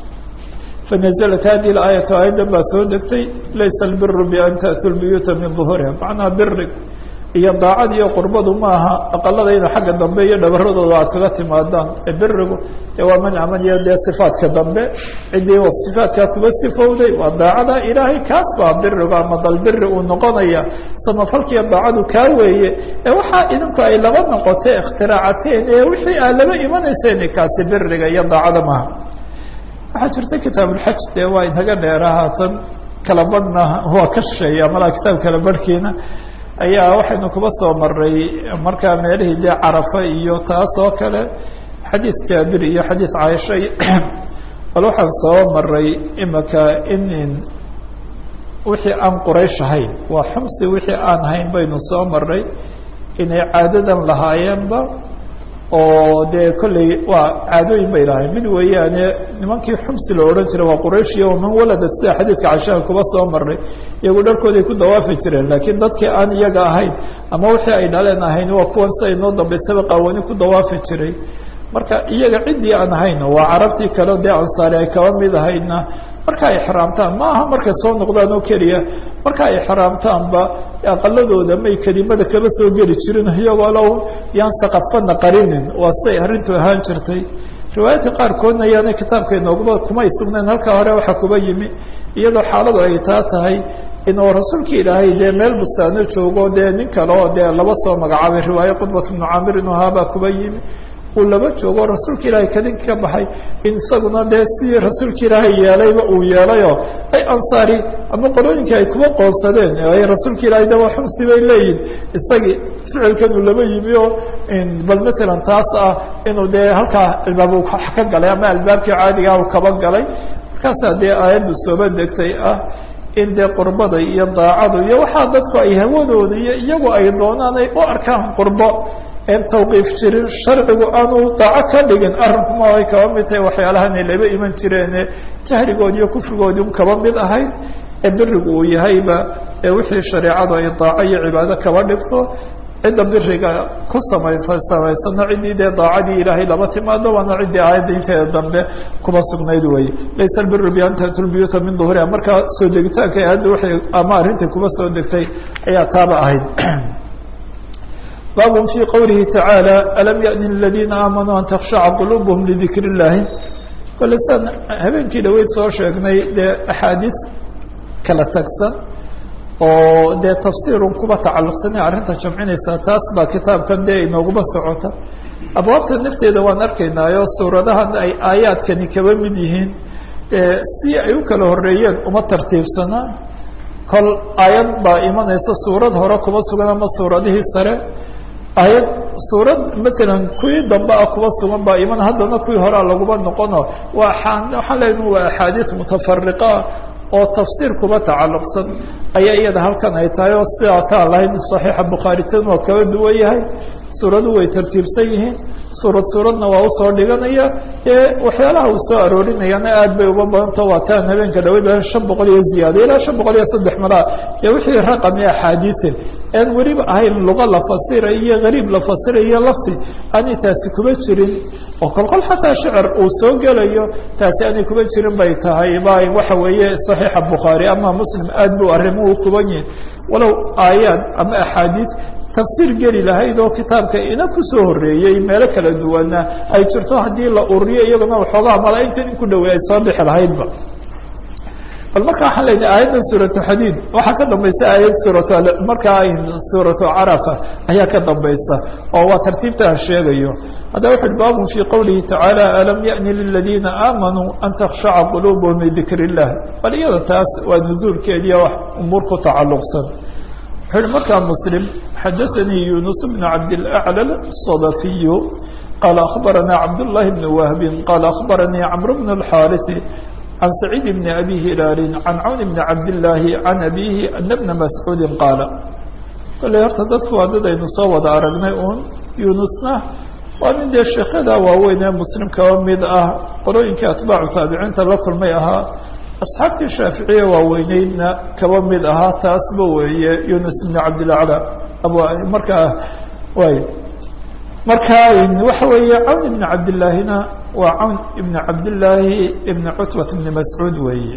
fanaزlat hadihi اaayatu aayaddan baa soo degtay laysa اlbiru ban taأtuu lbuyuuta min ظuhuriha macnaha birig iyo daacad iyo qurbadu maaha aqaladayda xagga dambe iyo dhabaradooda aad kaga timaadaan ee birigu dee waa man amaniyo dee صifaatka dambe ciddii صifaatkaa kuba sifowday waa daacada ilaahay kaas baa birigu ama dalbiri uu noqonaya samafalkiiyo daacadu kaa weeye ee waxaa idinku ay laba noqotay ikhtiraacteen ee wixii aad laba imanayseen kaasi biriga iyo daacada maaha waxaa jirta kitaabulxaj dee waa inaga dheera haatan kala badhna waa ka shisheeya malaa kitaab kala barhkiina ayaa waxaynu kuba soo maray markaa meelihii dee carafa iyo taas oo kale xadiid jaabir iyo xadiid caaisha bal waxaan soo maray imaka in wixii aan quraysh ahayn waa xumsi wixii aan hayn baynu soo maray inay caadadan lahaayeenba oo dee kolley waa caadooyin bay lahayn mid weeyaane nimankii xumsi la odhan jiray waa qurayshiya waman waladad sida xadiidka cashaha kuba soo maray iyagu dharkooday ku dawaafi jireen laakiin dadkii aan iyaga ahayn ama wixii ay dhaleen ahayn waa kuwan si ay noo dambaysaba qaawani ku dawaafi jiray marka iyaga ciddii aan ahayn waa carabtii kale dee ansaari ay kaba mid ahaydna marka ay xraamtaan ma aha markay soo noqdaan oo keliya marka ay xraamtaanba aqaladooda may kelimada kaba soo geli jirin iyagoo low yaan saqafana qarinin waa siday arrintu ahaan jirtay riwaayadka qaarkoodna yaana kitaabka inoogba kumay sugnayn halkaa hore waxaa kuba yimi iyadoo xaaladu ay taa tahay inuu rasuulka ilaahay dee meel bustaano joogo dee nin kale oo dee laba soo magacaabay riwaaye qudbat bnu camir inuu haabaa kuba yimi uu laba joogo rasuulka ilaahay kadinka ka baxay in isaguna dee sidii rasuulka ilaahay yeelayba uu yeelayoo ay ansaari ama qolooyinka ay kuba qoonsadeen ay rasuulka ilaahay de waa xumsi bay leeyihin isagii ficilkan uu laba yimi oo bal matalan taas ah inuu dee halkaa albaab uu ka galay ama albaabkii caadigaa uu kaba galay markaasaa dee aayaddu sooba degtay ah in dee qurbada iyo daacadu iyo waxaa dadku ay hawadooda iyo iyagu ay doonaan ay u arkaan qurbo en tawqiif jirin sharcigu aanu daaco ka dhigin arrinkuma ay kaba mid tahay waxyaalahanay laba iman jireene jahligoodi iyo kufrigoodii un kaba mid ahayd ee birigu uu yahayba ee wixii shareecadu ay daaco iyo cibaado kaba dhigto cidda biriga ku samay samaysano ciddii dee daacadii ilaahay laba timaado waana ciddii aayadda inteeda dambe kuma sugnayd weye laysa albiru bi an tatu lbuyuuta min duhuriha markaa soo degitaanka aayadda waxay ama arrintai kuma soo degtay ayaa taaba ahayd baab fي qwlihi tacaalى alam yaأni ladiina aamanuu an takshaca quluubhm lidikr اllahi kole saan habeenkii dhaweyd soo sheegnay dee axaadiis kala tagsan oo dee tafsiirun kuba tacalluqsanay arrinta jamcinaysa taas baa kitaabkan dee inooguma socota abwaabta nafteeda waan arkaynaayo suuradahan ay aayaadkani kaba mid yihiin dee sidii ay u kala horeeyeen uma tartiibsana kol aayad baa imanaysa suurad hore kuma sugan ama suuradihii sare ayad suurad matalan kuwii dambe ah kuba sugan baa iman haddana kuwii horea laguma noqono waa waxaan leena waa axaadiis mutafariqa oo tafsiir kuba tacalluqsan ayaa iyada halkan ay tahay oo sidaa taan lahayn saxiixa bukhaari tan waa kaba duwan yahay suuradu way tartiibsan yihiin suurad suuradna waa usoo dhiganaya ee waxyaalaha uu soo aroorinayana aad bay uba badanta waa taan habeenka dhaweyd shan boqol iyo ziyaada ilaa shan boqol iyo saddex malaa ee wixii raqami axaadiian aan weliba ahayn luqa la fasira iyo gariib la fasira iyo lafti aanay taasi kuma jirin oo kolkol xataa shicir uu soo gelayo taasi aanay kuma jirin bay tahay ba waxa weeye saxiixa bukhaari ama muslim aad buu arrimuhu kuban yihin walow aayaad ama axaadiis tafsiir geli lahayd oo kitaabka ina kusoo horeeyey meelo kala duwana ay jirto haddii la ururiyo iyaguna waxoogaa malaaigta in ku dhawey ay soo bixi lahaydba bal marka waxaan lenahay aayaddan suuratu xadiid waxaa ka dambaysa aayad suurat markaa suuratu carafa ayaa ka dambaysa oo waa tartiibta aan sheegayo haddaba wuxu uhi baabun fii qowlihi tacaala alam yaأni liladiina aamanuu an takshaca quluubhum lidikr illah bal iyada taas waa nuzuulkeediiya wax umuur ku tacalluqsan wuxuu uhi markaa muslim xadaثanii yunus bn cabdilأclى الصadafiyu qaala akhbaranaa cabdullahi bn wahbin qaala akhbaranii camr bn اlxaariثi can saciid bn abi hilaali can cawn bn cabdillaahi can abihi ana bna mascuudi qaala kolley horta dadku waa dad aynu soo wada aragnay uun yunusna waa nin dee sheekhada waaweyn ee muslim kaba mid ah qolooyinkii atbaacu taabiciinta la kulmay ahaa asxaabtii shaaficiya waaweyneydna kaba mid ahaa taasba weeye yunus bn cabdilacla markaa way marka waxa weeye cawn ibn cabdillaahina waa cawn ibn cabdillaahi ibn cutbat bni mascuud weeye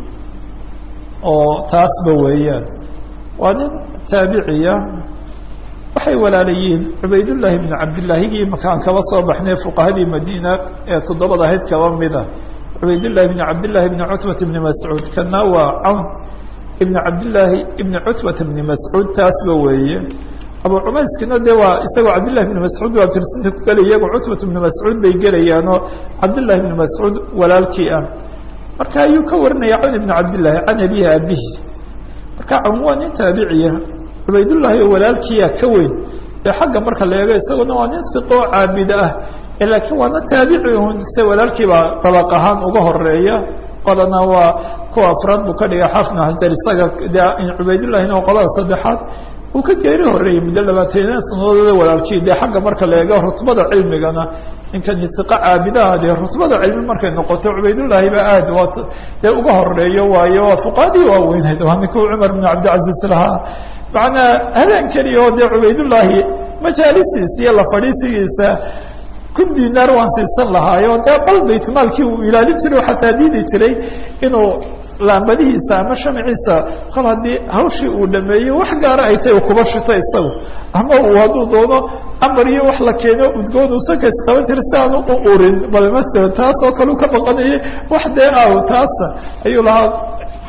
oo taasba weeyaan waa nin taabiciya waxay walaalayihiin cubaydullaahi bni cabdillaahigii makaan kaba soo baxnay fuqahadii madiina ee toddobada ahayd kaba mida cubaydullahi bni cabdillahi bni cutbat bni mascuud kana waa cawn ibn cabdillaahi ibni cutbat bni mascuud taasba weeye abu cumayskina de waa isagoo cabdillahi bni mascuud waa tirsinta ku gelaya iyago cutbat bni mascuud bay gelayaanoo cabdillahi bni mascuud walaalkii ah marka ayuu ka warinaya cawn ibni cabdillahi can abihi abihi marka cawn waa nin taabiciya cubaydullahi oo walaalkiia ka weyn ee xagga marka la eego isaguna waa nin hiqoo caabid ah laakiin waana taabici un se walaalkiibaa dabaq ahaan uga horeeya qolana waa kuwa afraad buu ka dhigay xafna hajar isaga de cubaydullahina waa qolada saddexaad uu ka geeri horeeyey muddo labaataniya sanadooda walaalkii dee xagga marka la eego rutbada cilmigana ninkani iqa caabidaha dee rutbada cilmi markay noqoto cubaydullaahi ba aad waa dee uga horeeyo waayo waa fuqaadii waaweyneyd waa ninkuu cumar bn cabdilcaziz lahaa macnaa habeen keliya oo dee cubaydullaahi majaalistiisa iyo la fadhiisigiisa kun dinaar waan siisan lahaayo dee qol baytmaalkii uu ilaalin jiray oo xataa diidi jiray inuu laambadihiisa ama shamciisa kol haddii hawshii uu dhameeyo wax gaara ay tahay kuba shito isagu ama uu hadduu doono amar iyo wax la keeno udgoon uu sakays qaban jiray si aanu u urin bal masalan taas oo kale u ka baqanayay wax dee ah taasa ayuu lahaa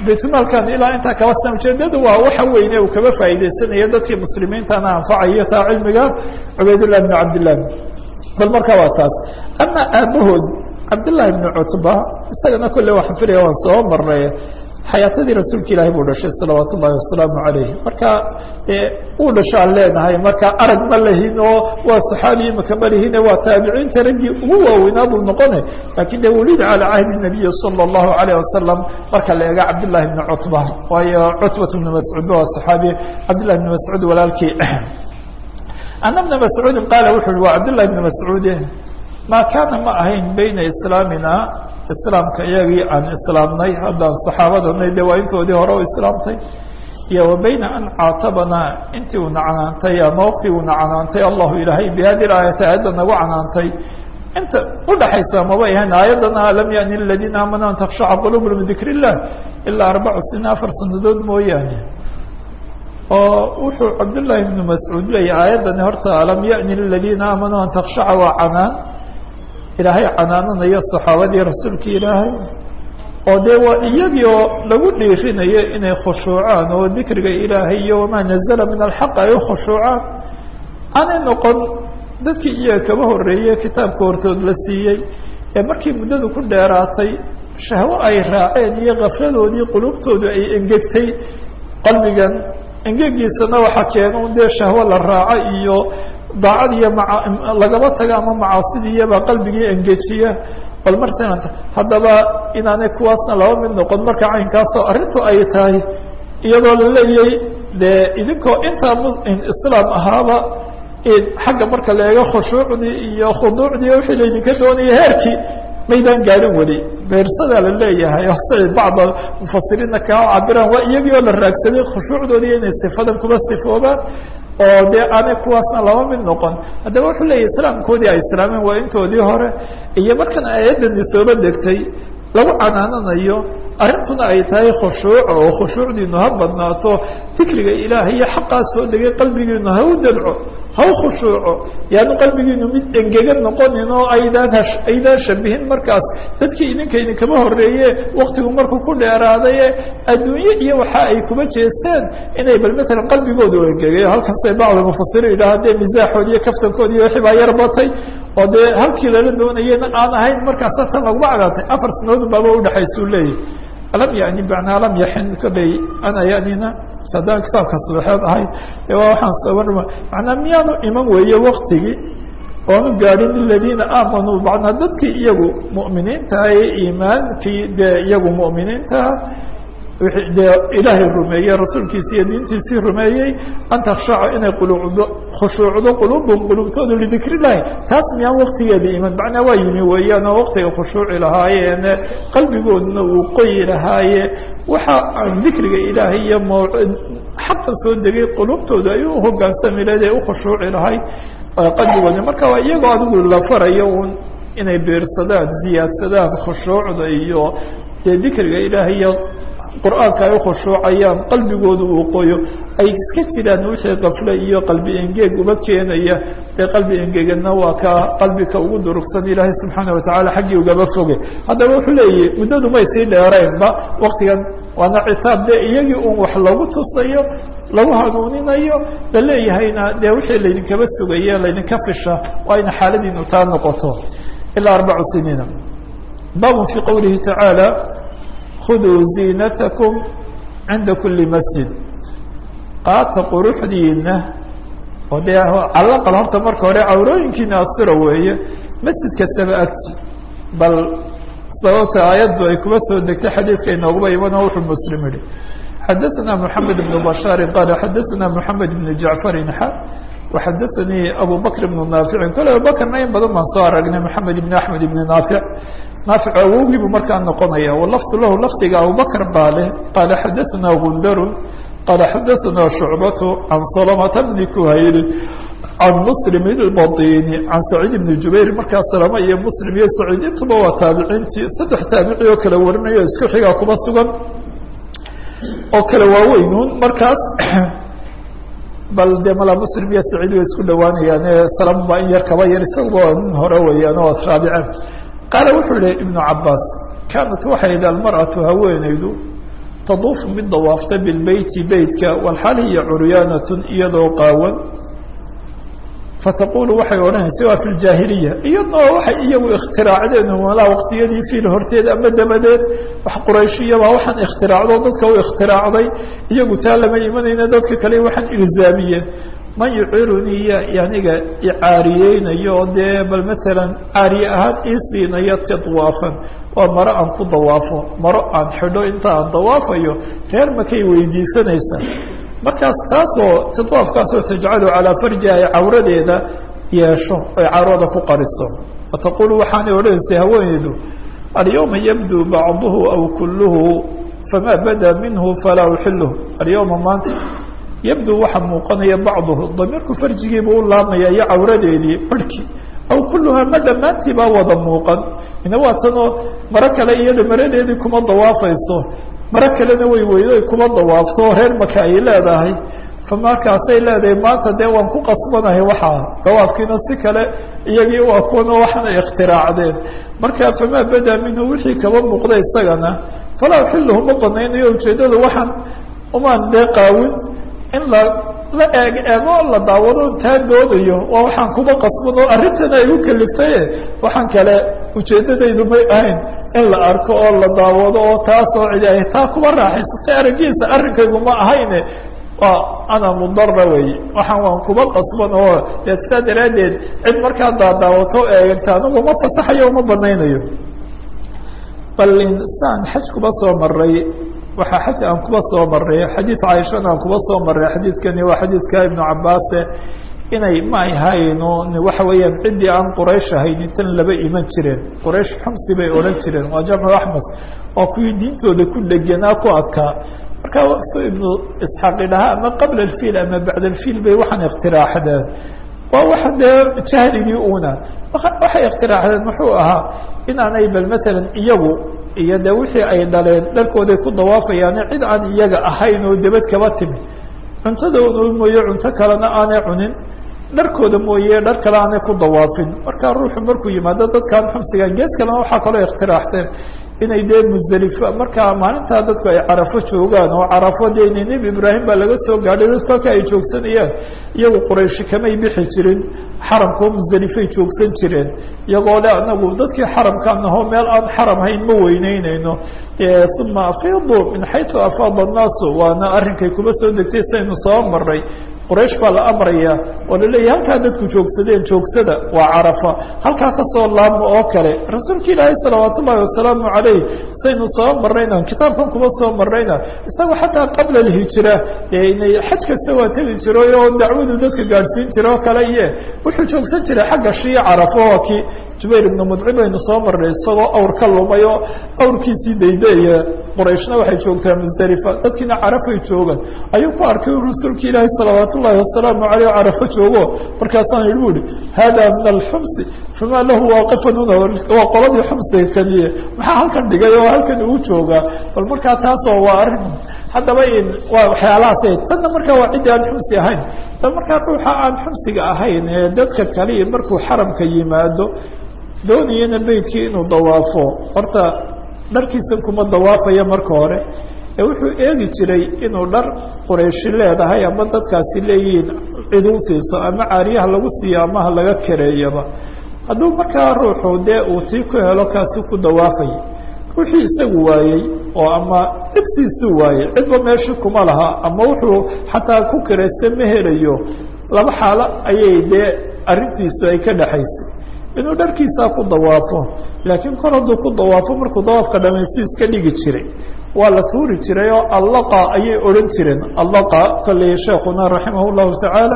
baytulmaalkan ilaa intaa kaba san ujeedadu waa waxa weyne uu kaba faa'iidaysanayo dadkii muslimiintana anfacayo taa cilmiga cubaydullah bn cabdillah bal marka waa taas ama aabahood cabdillaahi bni cutba isagana kolle waxaan filaya waan soo marnay xayaatadii rasuulka ilaahi buu dhashay salawaat ullahi wasalaamu calayh marka uu dhashaan leenahay marka arag ma lahin oo waa saxaabi imaka ma lihine waa taabiciinta raggii ugu waaweynaa buu noqone lakin de wulida calaa cahdi nabiyi sala allahu alayh wasalam marka la eega cabdillahi bni cutba waayo cutbat bni mascuud waa saxaabi cabdillahi bni mascuud walaalkii ana bna mascuudin qaala wuxu uhi waa cabdillahi bni mascuude ma kaana ma ahayn bayna islaamina islaamka iyagii aan islaamnay haddaan saxaabadanay de waa intoodii hore u islaamtay iyo wa bayna an caatabanaa intii uuna canaantay ama waqtii uuna canaantay allahu ilaahay bi hadi aayati aayadda nagu canaantay inta udhaxaysa mabay ahayn aayadana lam yani ladiina aamanuu an takshaca quluubhum lidikr illah ilaa arbacu siniin afar sanadood mooyaane oo wuxuu cabdullaahi bnu mascuud leeyahy aayaddani horta alam yani ladiina aamanuu an takshaca waa canaan ilaahay canaananayo saxaabadii rasuulkii ilaahay oo dee waa iyagii oo lagu dhiirinayo inay khushuucaan oo dikriga ilaahay iyo wamaa nazala min alxaq ay u khushuucaan aanay noqon dadkii iyaga kaba horreeyey kitaabka hortood la siiyey ee markii muddadu ku dheeraatay shahwo ay raaceen iyo kafladoodii qulubtoodu ay engegtay qalbigan engegiisana waxaa keena un dee shahwo la raaco iyo daacad iyo maa lagaba taga ama macaasidiiyabaa qalbigii engejiya bal martana haddaba inaanay kuwaasna laba mid noqon marka caynkaasoo arrintu ay tahay iyadoo la leeyay dee idinkoo intaa islaam ahaaba xagga marka la eego khushuucdii iyo khuduucdii wixii laydinka doonaya heerkii maydaan gaadhin weli beersadaa la leeyahay siay bacda mufasiriinna kaa cabiraan waa iyagii oo la raagsaday khushuucdoodii inay sifadan kuba sifoobaan oo dee aanay kuwaasna laba mid noqon haddaba wuxuu leeyahy islaamkoodii ay islaameen waa intoodii hore iyo markan aayadani sooba degtay lagu canaananayo arrintuna ay tahay khushuuc oo khushuucdiinu ha badnaato dikriga ilaahay iyo xaqaa soo degay qalbigiinu ha u dadco ha u khushuuco yaanu qalbigiinu mid engegan noqonin oo aydaan hash aydaan shabihin markaas dadkii idinka idinkama horreeye waktigu markuu ku dheeraadaye adduunye iyo waxa ay kuma jeesteen inay bal matalan qalbigoodu engegay halkaasay bacda mufasiriin yidhaha dee misaaxoodi iyo kaftankoodi iyo wixii baa yar batay oo dee halkii lala doonayena aan ahayn markaasa tan laguma cadaatay afar sanadood baaba udhexaysuu leeyahy alam yani bacnaa lam yaxin kolley ana yanina haddaan kitaabka subaxeed ahayd de waa waxaan sooban macnaa miyaanu iman weeye waktigii oonu gaadhin liladiina aamanuu macnaa dadkii iyagu mu'miniintaha ee iimaankii dee iyagu mu'miniintaha dee ilaahay rumeeyey rasuulkiisi iyo diintiisii rumeeyey an takshaca inay quluubdo khushuucdo quluubhum quluubtoodu lidikr illahi taas miyaan waktigeeda iman macnaa waa yimi weeyaan oo waktiga khushuuci lahaayeen qalbigooduna uu qoyi lahaaye waxa aan dikriga ilaahay iyo m xaqan soo degay quluubtooda ay u hogaansami lahayd ee u khushuuci lahayd qalbigooda marka waa iyagoo adigu la farayo un inay beersadaan ziyaadsadaan khushuucda iyo dee dikriga ilaahay iyo qur-aanka ay ukhushuucayaan qalbigooda uu qoyo ay iska jiraan wixii kafle iyo qalbi engeeg uba keenaya dee qalbi engegana waa ka qalbika ugu durugsan ilaahay subxaana watacaala xaggii ugaba foge haddaba wuxuu leeyahy muddadu may sii dheeraynba waktigan waana citaab dee iyagii un wax lagu tusayo lagu hanuuninayo la leeyahayna dee wixii laydinkaba sugaye laydinka fisha waa ina xaaladiinu taa noqoto ilaa arbacu siniina babun fii qowlihi tacaala khuduu ziinatakum cinda kuli masjid qaata quruxdiina oo dee calaqal horta marka hore cawrooyinkiina asira weeye masjid kastaba agti bal sababta aayaddu ay kuba soo degtay xadiidka inooguba iman oo wuxuu muslim yihi xadaثna mحamed بن bashاari qala xadaثna mحamed بن jacفarin xa وxadaثanii abu bakr بن naaficin kole abubakrna in badan baan soo aragnay mحamed بn aحmed بn naafic naafic awowgii buu markaa noqonaya walafdu lahu lafdiga abubakr baa leh qala xadaثna gundaru qala xadaثna shucbatu can salmta bni kuhayli can muslim اlbaطini can saciid bni jubayr markaa salama iyo muslim iyo saciid intuba waa taabiciintii saddex taabici oo kala warinayo isku xigaa kuba sugan oo kale waaweynuun markaas bal de mala muslim iyo saciid way isku dhawaanayaan salama baa in yar kaba yar isaguba waa nin hore weeyaan oo raabiceen qaala wuxuu yihi ibnu cabaas kaanat waxay yidhi almarأaةu haweenaydu taduufu mid dawaafta bilbeyti beytka walxaal hiya curyaanatun iyadoo qaawan fataqulu waxay odhanaysa waa fi ljaahiliya iyadoo waxay iyagu ikhtiraacdeen walaa waqtiyadii fiil horteed ama dabadeed wax qurayshiyaba waxaan ikhtiraacdo dadka u ikhtiraacday iyagu taa lama imanayna dadka kale waxaan ilzaamiyeen man yucirunii ya aniga icaariyeynayo oo dee bal maalan caariye ahaan ii siinayo tadwaafan waa maro aan ku dawaafo maro aan xidho inta aan dawaafayo reer makay weydiisanaysaa markaas taasoo tadwaafkaasoo tajcalu calaa farjiha ay cawradeeda yeesho ay cawrada ku qariso wataqulu waxaanay odhanaysay haweeneydu alyawma yabdu bacduhu aw kulluhu famaa bada minhu falaa uxiluhu alyawma maanta yabdu waxaa muuqanaya bacduhu damiirku farjigiibuu u laamaya iyo cawradeedii barhkii aw kulluhaa ma dhammaantii baa wada muuqan ina waa tanoo maro kale iyada maradeedii kuma dawaafayso maro kalena way weydo ay kuma dawaafto oo reer maka ay leedahay fa markaasay leedahay maanta dee waan ku qasbanahay waxaa dawaafkiina si kale iyagii waa kuwana waxaana ikhtiraacdeen marka famaa badaa minhu wixii kaba muuqda isagana falaa uxiluhu ma banaynayo ujeeddada waxaan umaan dee qaawin in la la eeg eego la daawado taa doodayo waa waxaan kuba qasban oo arrintana ay u kaliftaye waxaan kale ujeeddadaydu may ahayn in la arko oo la daawado oo taasoo cidi ay taa kuba raaxaysatay araggiisa arrinkaygu ma ahayne waa ana mudara wey waxaan waan kuba qasban oo dee saa daraaddeed cid markaa daadaawato eegta anigu ma fasaxayo uma banaynayo bal insaan xaj kuba soo maray waxaa xaj aan kuba soo maray xadiid caaishana aan kuba soo maray xadiidkani waa xadiidka ibnu cabaase inay ma ay hayno waxa weeyaan ciddii aan quraysh ahayn intan laba iman jireen quraysh xumsi bay odhan jireen waa jamcu axmas waa kuwii diintooda ku dheganaa ku adkaa marka su ibnu isxaaq idhahaa ama qabla alfiil ama bacda alfiil bay waxaan iktiraaxdeen waa waxa dee jahligii una waxay iktiraaxdeen muxuu ahaa inaanay bal matalan iyagu iyo de wixii ay dhaleen dharkooday ku dawaafayaane cid aan iyaga ahayn oo debad kaba timi cuntadooda mooye cunto kalena aanay cunin dharkooda mooye dhar kale aanay ku dawaafin marka ruuxu markuu yimaado dadkaan xumsiga geed kalena waxaa kaloo ikhtiraxteen inay dee musdelifa markaa maalintaa dadku ay carafo joogaan oo carafo dee ina nebi ibraahim baa laga soo gaadhay dadku halka ay joogsanayaan iyagu qurayshi kamay bixi jirin xaramkao musdelifay joogsan jireen iyagoo le anagu dadkii xaramkaan ahoo meel aan xaram hayn ma weyneyneyno uma afiidu min xaysu afaada annaasu waana arrinkay kuba soo degtay saynu soo maray quraysh baa la amraya oo laleeyahy halkaa dadku joogsadeen joogsada waa carafa halkaa kasoo laabma oo kale rasuulka ilaahay salawaat ullahi wasalaamu calayh saynu soo marayna kitaabkan kuba soo marayna isaga xataa qabla alhijra dee inay xaj kasta waa tegi jiray oo dacwadu dadka gaadhsiin jira oo kale iye wuxuu joogsan jiray xagga shii carafo waa kii jubayr ibnu mudcim aynu soo marnay isagoo awr ka lumay oo awrkiisii daydeeya qurayshna waxay joogtaa musdelifa dadkiina carafay joogaan ayuu ku arkay rasuulka ilaahi salawaat ullahi wasalaamu aleyh o carafo joogo markaasaan ihi bu ihi hada min alxumsi famaa lahu waaqifan huna waa qoladii xumsiga keliye maxaa halkan dhigay oo halkan uu joogaa bal markaa taasoo waa arrin haddaba in waa waxyaalahaas tanna markaa waa ciddii aan xumsi ahayn bal markaa ruuxa aan xumsiga ahayn ee dadka kaliya markuu xaramka yimaado doonayana beydkii inuu dawaafo horta dharkiisan kuma dawaafaya marka hore ee wuxuu eegi jiray inuu dhar qurayshi leedahay ama dadkaasi leeyihiin ciduu siiso ama caariyaha lagu siiyo amaha laga kareeyaba hadduu markaa ruuxu dee uu tii ku helo kaasi ku dawaafaya ruuxii isagu waayey oo ama cidtiisuu waayey cidba meeshii kuma laha ama wuxuu xataa ku karaysta ma helayo laba xaalo ayay dee arrintiisu ay ka dhexaysay inuu dharkiisaa ku dawaafo laakiin kor hadduu ku dawaafo markuu dawaafka dhamaystu iska dhigi jiray waa la tuuri jiray oo allaqa ayay odhan jireen allaqa kolley sheekuna raximah llahu tacaala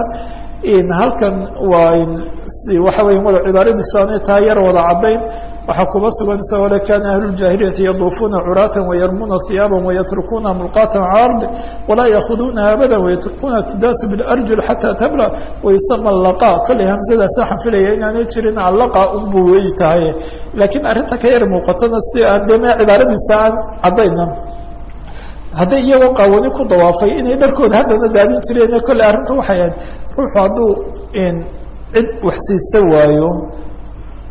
halkan waa waxa weya wada cibaaradiisu aanay taa yar wada caddayn waxaa kuba sugan isagoo le kana ahluljahiliyati yaduufuuna curaatan wayarmuna hiyaaban wayatrukuuna mulqaatan cala ardi walaa yaakuduunaha abada wayatrukuuna tudaasu bilarjul xataa tabla wayusama laqa kolley hamsadaas waxaan filaya inaanay jirin allaqa unbu wey tahay laakiin arrinta ka yar muuqatana si aan de me cibaaradiisa aan caddayna hadday iyagoo qaawani ku dawaafay inay dharkooda haddana daadin jireen kolley arrinta waxay ahayd ruuxu hadduu cid wax siista waayo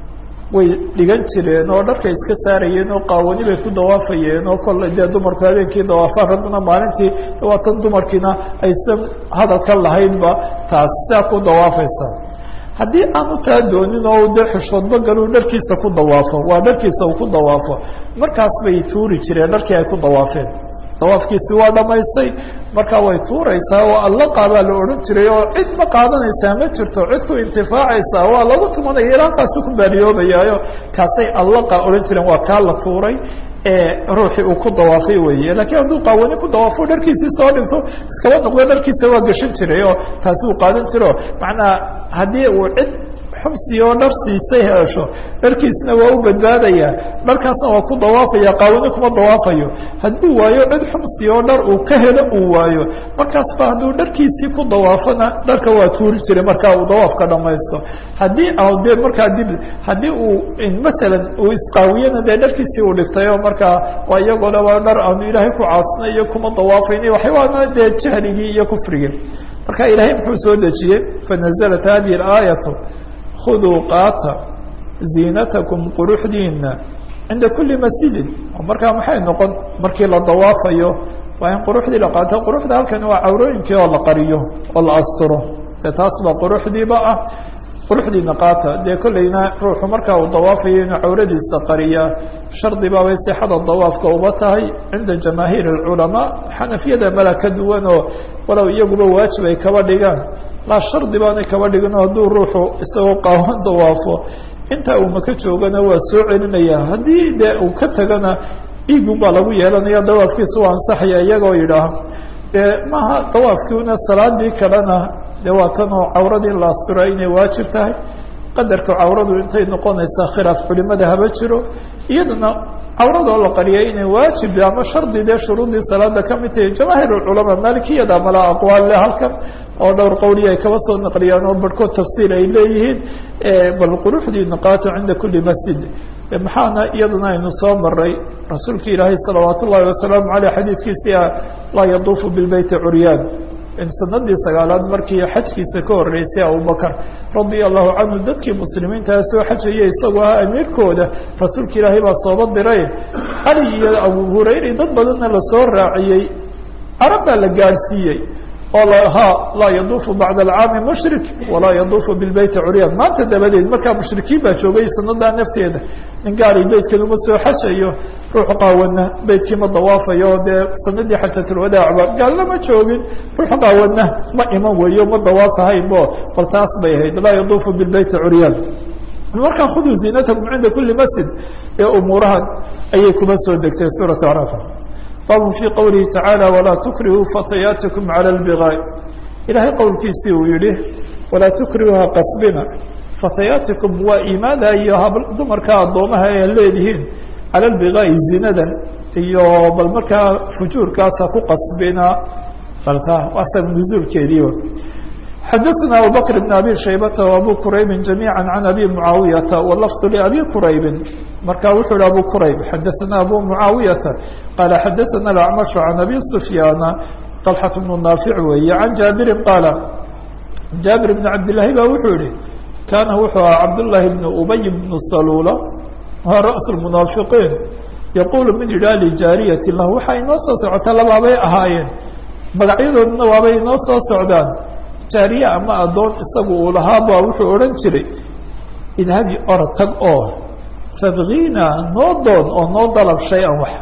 way dhigan jireen oo dharkay iska saarayeen oo qaawani bay ku dawaafayeen oo kolle dee dumarku habeenkii dawaafaan ragguna maalintii waa tan dumarkiina aysan hadalka lahaynba taas sidaa ku dawaafaysa haddii aanu taa doonin oo dee xishoodba galuu dharkiisa ku dawaafo waa dharkiisa uu ku dawaafo markaas bay tuuri jireen dharkii ay ku dawaafeen dawaafkiisi waa dhamaystay markaa way tuuraysaa oo allaqa baa la odhan jiray oo cid ma qaadanaysaa ma jirto cid ku intifaacaysaa waa lagu tumanaya ilaakaasu ku baariyoobayaayo kaasay allaqa odhan jireen waa kaa la tuuray ruuxii uu ku dawaafay weeye lakiin hadduu qaawani ku dawaafo dharkiisii soo dhigto iskaba noqdo dharkiisa waa gashan jiray oo taasi uu qaadan jiro macnaa haddii uu cid xubsi oo dhar siisay hesho dharkiisna waa u badbaadaya dharkaasna waa ku dawaafaya qaawani kuma dawaafayo hadduu waayo cid xubsi oo dhar uu ka helo uu waayo markaasba hadduu dharkiisii ku dawaafona dharka waa tuuri jiray markaa uu dawaafka dhamaysto haddii de markaa dib haddii uu matalan uu isqaawiyana dee dharkiisii uu dhigtay oo markaa waa iyagoo dha waa dhar aanu ilaahay ku caasnay iyo kuma dawaafayna waxyabaana dee jahligii iyo kufrigii marka ilaahay muxuu soo dejiyey fanazalat hadihi aayatu khuduu qaata ziinatakum quruxdiina cinda kuli masjidin oo markaa maxay noqon markii la dawaafayo waa in quruxdii la qaato quruxda halkani waa cawrooyinkii oo la qariyo oo la asturo dee taas baa quruxdiiba ah quruxdiina qaata dee kollayna ruuxu markaa uu dawaafayo inuu cawradiisa qariyaa shardi baabay sixada dawaafka uba tahay cinda jamaahiir alculamaa xanafiyada mala ka duwan oo walow iyaguba waajib ay kaba dhigaan laa shardi baanay kaba dhigin hadduu ruuxu isagoo qaawan dawaafo intaa uu maka joogana waa soo celinaya haddii dee uu ka tagana dhiigun baa lagu yeelanaya dawaafkiisa waa ansaxaya iyagoo yidhaah dee maaha dawaafkiina salaadii kalena de waa tan oo cawradii la astura inay waajib tahay qadarka cawradu intay noqonaysaa khilaaf culimada haba jiro iyadana cawradoo la qariyay inay waajib ama shardi dee shuruudii salaada ka mid tahay jamaahiir culamaa maalikiyada mala aqwaal le halkan oo dhowr qowliya ay kaba soo naqliyaan oo barhkood tafsiir ay leeyihiin bal quruxdii naqaato cinda kuli masjid maxaana iyadana aynu soo maray rasuulka ilaahay salawaat ullahi wasalaamu aleyh xadiidkiisii ah laa yaduufu bilbeyti curyaan sanadii sagaalaad markii xajkiisa ka horeysay abubakr radia allahu canhu dadkii muslimiintaa soo xajayay isagoo ah amiirkooda rasuulka ilaahay baa sooba diray cali iyo abu hurayra dad badanna lasoo raaciyey carab baa la gaadhsiiyey oo lahaa laa yaduufu bacda alcaami mushrik walaa yaduufu bilbeyti curyaan maanta dabadeed markaa mushrikiin baa joogay sanadaa nafteeda nin gaari beytkan uma soo xajayo ruux qaawana beytkii ma dawaafayo dee sanadii xajatulwadaacba gaalna ma joogin ruux qaawana ma iman weeyo ma dawaafahaynbo bal taas bay ahayd laa yaduufu bilbeyti curyaan markaa khuduu ziinatakum cinda kuli masjid ee umuurahan ayay kuma soo degtay suurat acraaf babu fii qowlihi tacaala walaa tukrihuu fatayaatikum cala lbigaai ilaahay qowlkiisii uu yihi walaa tukrihuuha qasbina fatayaatikum waa iimaada iyo dumarka addoomaha ee leedihiin cala lbigaai zinada iyo bal markaa fujuurkaasa ku qasbina balta waa sabab nuzuulkeediiba xadaثna abubakr bn abi shaybata وabu quraybi جamيعا عan abi muعaawiyata wlafظ labi quraybi marka wuxuu hi abu qurayb xadaثna abu muعaawiyata qaala xadaثna اأcmaشh عan abi سfyaana طalxaة bnu naafic weeye can jaabirin qaala jaabir bn cabdالlahi ba wuxuu yihi kaana wuxuu aha cabdالlahi bn ubay bn salula waa raأس الmunaafiqiin yaqulu mid yidhah lijaariyati lah waxaa inoo soo socota labaabay ahaayeen magacyadooduna waabay inoo soo socdaan jaariye ama addoon isagu uu lahaaba wuxuu odhan jiray idhabi orod tag oo fabkiina noo doon oo noo dalab shay-an wax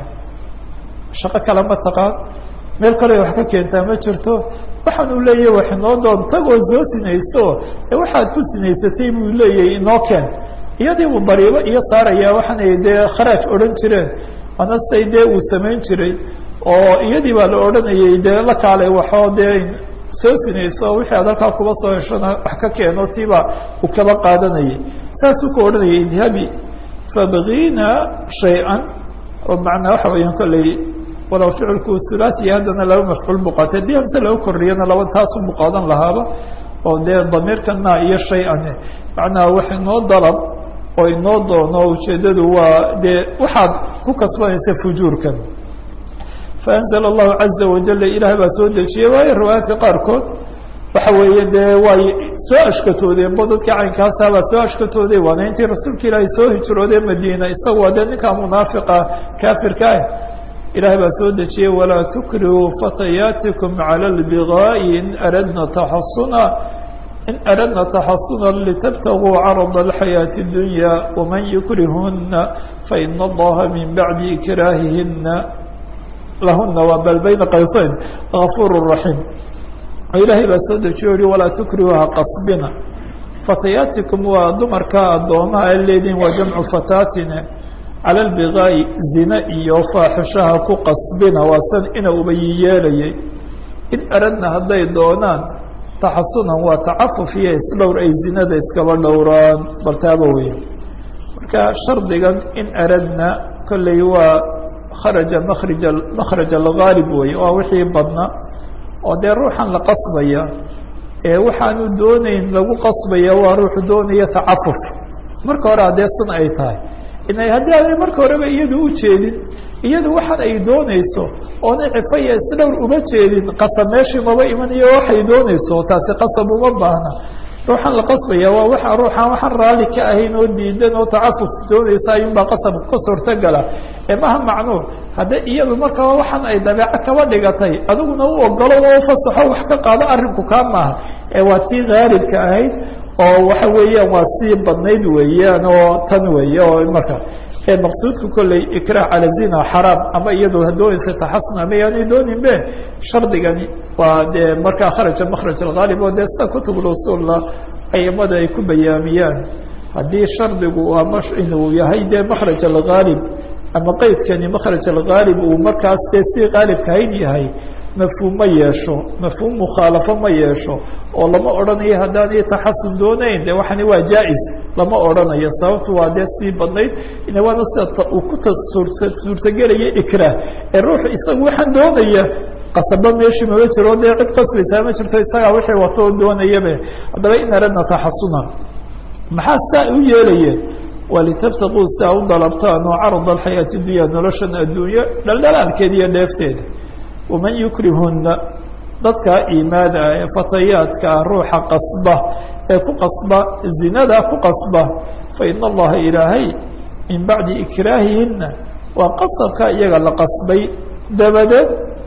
shaqo kale ma taqaan meel kale wax ka keentaa ma jirto waxaan uu leeyahy wax inoo doon tag oo soo sinaysto ee waxaad ku sinaysatay buu leeyahay inoo keen iyadii buu dariibo iyo saarayaa waxaanay dee kharaaj odhan jireen anastay dee uu samayn jiray oo iyadii baa la odhanayay dee la kaalay waxoo dee soo sinayso wixii aad halkaa kuba soo heshona wax ka keeno tiiba uu kaba qaadanayay saasuu ku odhanayay idhabi fabkiina shay-an oo macnaa waxa weeyaan kolley walow ficilku hulaaثiya haddana laba mafcuul buu qaatay haddii hamse laga korriyana laba taasu buu qaadan lahaaba oo dee damiirkana iyo shay-an macnaha wax inoo dalab oo inoo doono ujeeddadu waa dee waxaad ku kasbanaysa fujuurkan faanzla allahu caza wajala ilaah baa soo dejiyey waayo riwaayaadka qaarkood waxa weeye dee way soo ashkatoodeen bo dadkii caynkaasabaa soo ashkatooday waana intii rasuulka ilaahay soo hijroodee madiina isaga waa dee ninkaa munaafiqa kaafirka ah ilahay baa soo dejiyey walaa tukrihuu fatayaatikum cala lbigaa'i in aradna taxasuna in aradna taxasuna litabtaguu carada alxayaati اdunya waman yukrihuna faina allaha min bacdi ikraahihina lahuna waa bal bayna qaysayn gafuur raxiim ilaahay baa soo dejiyo yihi walaa tukrihuuha qasbina fatayaatikum waa dumarka addoomaha a leediin waa jamcu fataatina cala albigaa'i zine iyo faaxishaha ku qasbina waa san ina ubayi yeelayay in aradna hadday doonaan taxasunan waa tacafuf iyo isdhowr ay zinada iskaba dhowraan bartaaba weeye marka shardigan in aradna kolley waa kharaja makrija makhraj algaalib weeye waa wixii badna oo dee ruuxan la qasbaya ee waxaanu doonayn lagu qasbaya waa ruuxu doonaya tacafuf marka hore haddee san ay tahay inay haddii aanay marka horeba iyadu u jeedin iyadu waxaan ay doonayso oonay cifa iyo isdhowr uma jeedin qasab meeshii maba imanayo waxay doonayso taasi qasab uma baahna ruuxan la qasbaya waa waxa ruuxaan waxaan raalli ka ahayn oo diidan oo tacafuf doonaysa ayuunbaa qasab ka suurtogala ee maha macnuu hadda iyadu markaba waxaan ay dabeeco kaba dhigatay adiguna u ogolo oo ufasaxo wax ka qaado arrinku kaa maaha ee waa tii haalibka ahayd oo waxa weeyaan waa sii badnayd weeyaan oo tan weeye oo marka ee maqsuudka kolley ikrah cala zina xaraam ama iyadu doonaysa taxasun ama yaanay dooninbe shardigani waa dee markaa kharaja makhraj alghaalib oo dee sida kutub usuulla aimada ay ku bayaamiyaan haddii shardigu ama inuu yahay dee makhraj alghaalib ama qeydkani makhraj alghaalib uu markaas dee si haalibkahayn yahay mafhuum ma yeesho mafhuum mukhaalafo ma yeesho oo lama odhanayo haddaanay taxasun doonayn de waxani waa jaa-is lama odhanayo sababtu waa dee sii badnayd waana sida uu ku suurtagelaya ikraah ee ruuxu isagu waxaan doonaya qasaba meeshii mama jiro dee cid qasbaysaa ma jirto isagaa wixii wato oo doonayabe haddaba in aradna taxasuna maxaa saa u yeelayeen waa litabtaquu si a u dalabtaan oo carad alxayaati dunya noloshan adduunyo dhaldhalaalkeeda iyo dheefteeda waman yukrihuna dadka iimaada ah ee fatayaadka ah ruuxa qasba ee ku qasba zinada ku qasba fa ina allaha ilaahay min bacdi ikraahihina waa qasabka iyaga la qasbay dabadeed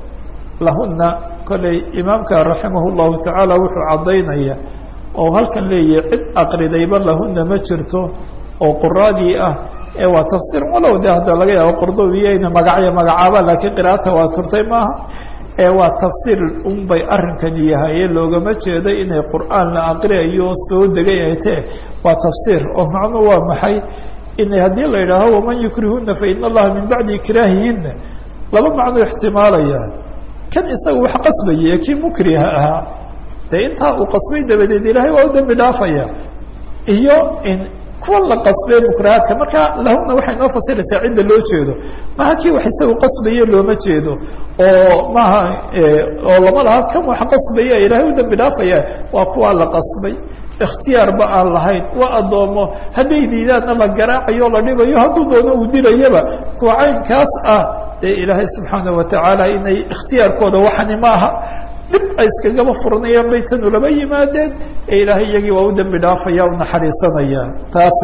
lahuna kolley imaamka raximah llahu tacaala wuxuu caddaynaya oo halkan leeyahay cid aqridayba lahuna ma jirto oo quraadii ah ee waa tafsiir walow de hadda laga yaabo qordobiya ina magacyo magacaaba laakiin qiraata waa turtay maaha ee waa tafsiir un bay arrinkani yahaye loogama jeedo inay qur'aan la aqriyayo soo degay ay tee waa tafsiir oo macnuu waa maxay inay haddii la yidhaaho waman yukrihuna fa ina allaha min bacdi ikraahihina laba macnuu ixtimaalaya kan isaga wax qasbaya ee kii mukriha ahaa dee intaa uu qasbay dabadeed ilaahay waa u dambi dhaafaya iyo in kuwa la qasbee mukrahaadka marka lahuna waxay noo fasiraysaa cidda loo jeedo maha kii wax isagu qasbaye looma jeedo oo maaha oo lama laha kan wax qasbaya ilaahay u dambi dhaafaya waa kuwa la qasbay ikhtiyaarba aan lahayn waa addoomo hadday diidaanna la garaacayo la dhibayo hadduu doono uu dilayaba kuwa caynkaas ah dee ilaahay subxaana watacaala inay ikhtiyaarkooda waxani maaha dhib ay iskagaba furanayaan bay tanu laba yimaadeen ee ilaahay iyagii waa u dambi dhaafaya u naxariisanaya taas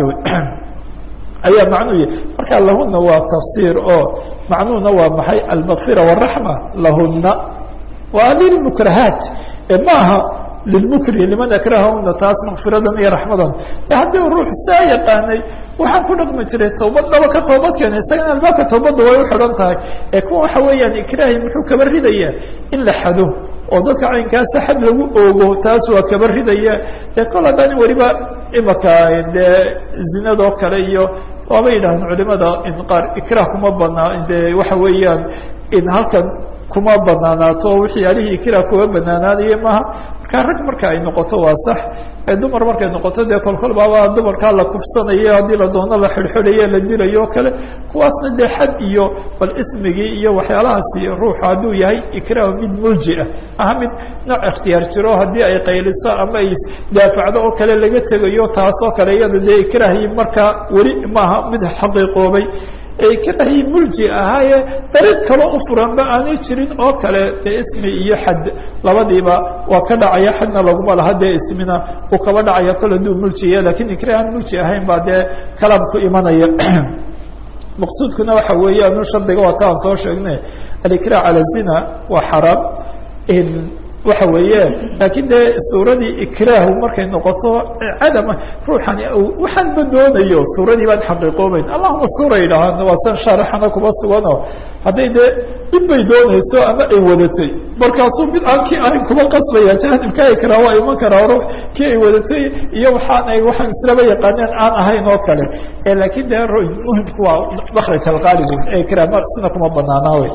ayaa macnuu yahy marka lahuna waa tafsiir oo macnuhuna waa maxay almakfira waraxma lahuna waa lilmukrahaat ee maaha lilmukri liman akrahahuna taas makfiradan iyo raxmadan e haddii ruux saa yaqaanay waxaan ku dhaqmi jiray tawbad dhaba ka toobad keena isagana albaabka tawbadda way u xidhan tahay ee kuwa waxa weeyaan ikraahi muxuu kaba ridayaa in la xado oo dadka caynkaasa xad lagu oogo taas waa kaba ridaya dee kol haddaan weliba imaka dee zinadoo kale iyo waaba yidhahdeen culimada in qaar ikrah kuma banaa dee waxa weeyaan in halkan kuma banaanaato waxyaalihii ikrah kuma banaanaanaya maaha marka rag marka ay noqoto waa sax ee dumar markay noqoto dee kolkol baaba dumarkaa la kufsanayo haddii la doono la xidhxidhayo la dilayo o kale kuwaasna dee xad iyo bal ismigii iyo waxyaalahaasi ruuxu hadduu yahay ikraah mid mulji ah aha mid nooc ikhtiyaar jiro haddii ay qayliso ama ay daafacdo oo kale laga tegayo taasoo kale iyada dee ikraahii markaa weli maaha mid xaqiiqoobay ee ikraahii mulji ahaaye dariiq kaloo u furanba aanay jirin oo kale dee ismi iyo xad labadiiba waa ka dhacaya xadna laguma laha dee ismina uu kaba dhacaya kol haduu muljiya lakin ikrah aan mulji ahayn baa dee kalaam ku imanaya maqsuudkuna waxa weeyaan shardiga waa ta aan soo sheegnay alikrah cala zina waa xaraam waxa weeye laakiin dee suuradii ikraahu markay noqoto cadama ruuxani waxaanba doonayo suuradii baan xaqiiqoobeyn allahuma suura yidhaahaan waa san shaarixana kuma sugano hadday dee mid bay doonayso ama ay wadatay markaasuu mid aan kii ahayn kuma qasbaya jaanibka ikrah waa iman karaa ruux kii ay wadatay iyo waxaan ay waxaan islaba yaqaaneen aan ahayn oo kale laakiin dee muhimku waa makraj alqaalibun ee ikrah sina kuma banaanaa wey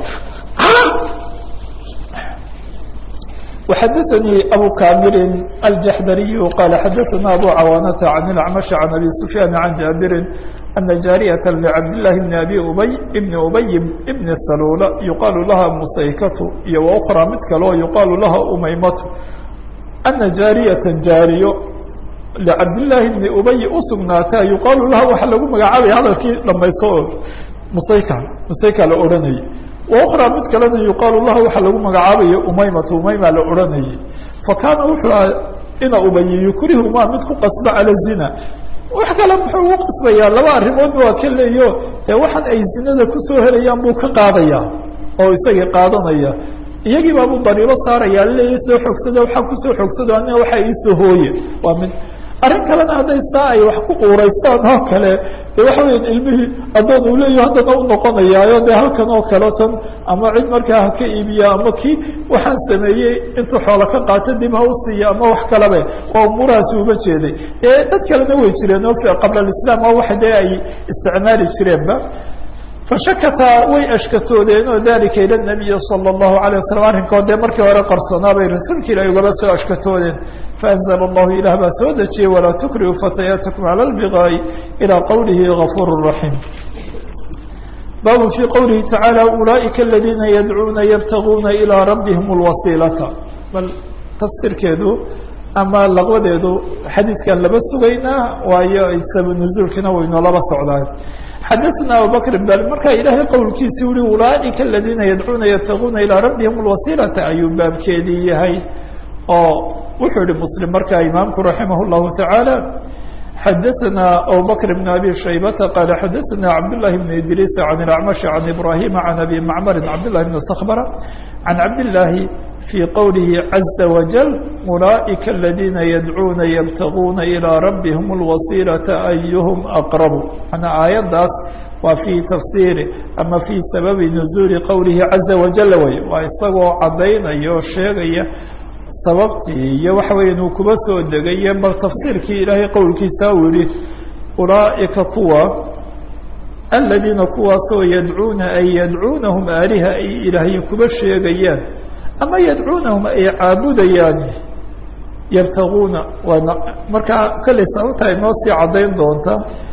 وxdثnي أbو كاmر الجحdري qال xdثna أbو cawانة عن الأعمش عن أbي سفyان عن جابر أن جاaرية لعبدالله بن أbي بي بن أبي بن سلول يuqاaل لaha مusaykة iyo وأخرى mid kaleo يuqاaل لaha umaymaة أنa جاaرية جاaريo لcabداللahi بن أبي usugنaataa يuqaaل laha waxa lagu magacaabaya hadalkii dhamayso musayk musayka la odhanayay وأخرى mid kalena yuqaalu laha waxaa lagu magacaabaya umaymatu umayma la odhanayay fakaana wuxuu aha ina ubayi yukrihumaa mid ku qasba cala zina wax kale muxuu ugu qasbayaa laba arrimoodba waa ka leeyo dee waxaan ay zinada kusoo helayaan buu ka qaadaya oo isagii qaadanaya iyagii baabuu dariibo saaraya leeya soo xoogsado waxaa kusoo xoogsado ana waxa iisoo hooye waa mid arrin kalena hadday saa ay wax ku uuraystaan oo kale de waxa weya ilmihii addoon uu leeyaho haddana u noqonayaayo dee halkan oo kale tan ama cid markaa ha ka iibiya ama kii waxaan sameeyey intuu xoola ka qaato dib ha u siiya ama wax kalabe waa umuurahaasi uba jeeday dee dad kalena way jireen oo qabla alislaam oo waxa dee ay isticmaali jireenba fashakata way ashkatoodeen oo dalika ila nabiyi sala allahu alayh wasalam arrinkood dee markii hore qarsoonaa bay rasuulka ilahi ugaba soo ashkatoodeen faanzla allahu ilah baa soo dejiyey walaa tukrihu fatayaatikum cala lbiqaa'i ilaa qowlihi gafuur raxiim baabu fii qowlihi tacaala ulaa'ika aladiina yadcuuna yabtaguuna ilaa rabbihim lwasiilata bal tafsiirkeedu ama laqbadeedu xadiidkan laba sugaynaa waayo sabab nuzuulkiina waynu laba socdaa xadaثna abubakr bal markaa ilaahay qowlkiisi uhi ulaaئika aladiina yadcuuna yabtaguuna ilىa rabbihim اlwasiilata ayuu baabkeedii yahay oo wuxuu yihi mslim markaa imaamku raximah الlahu taعaalى xadaثna abubakr bn abi shaybata qaala xadaثna cabdالlahi bn idriis can اlacmaشh can ibrahima can abi macmari cabdالlahi bn skbra can cabdالlahi في qwlihi عaزa وaجل أuلaئika الذiina yadcuuna ybtaguuna إilىa rabihim الwasiilaةa أyuhm أqرb manaa aayaddaas waa fii tafsiiri ama fii sababi نuزuuli qowlihi عaزa وaجل wey waa isagoo caddaynaya oo sheegaya sababtii iyo waxa weya inuu kuba soo degaye bal tafsiirkii ilaahay qowlkiisa uu yihi ulaaئika kuwa aladiina kuwaasoo yadcuuna ay yadcuunahum aaliha ay ilaahyo kuba sheegayaan ama yadcuunahum ay caabudayaan yabtaguuna waana markaa kollay sababta inoo sii caddayn doonta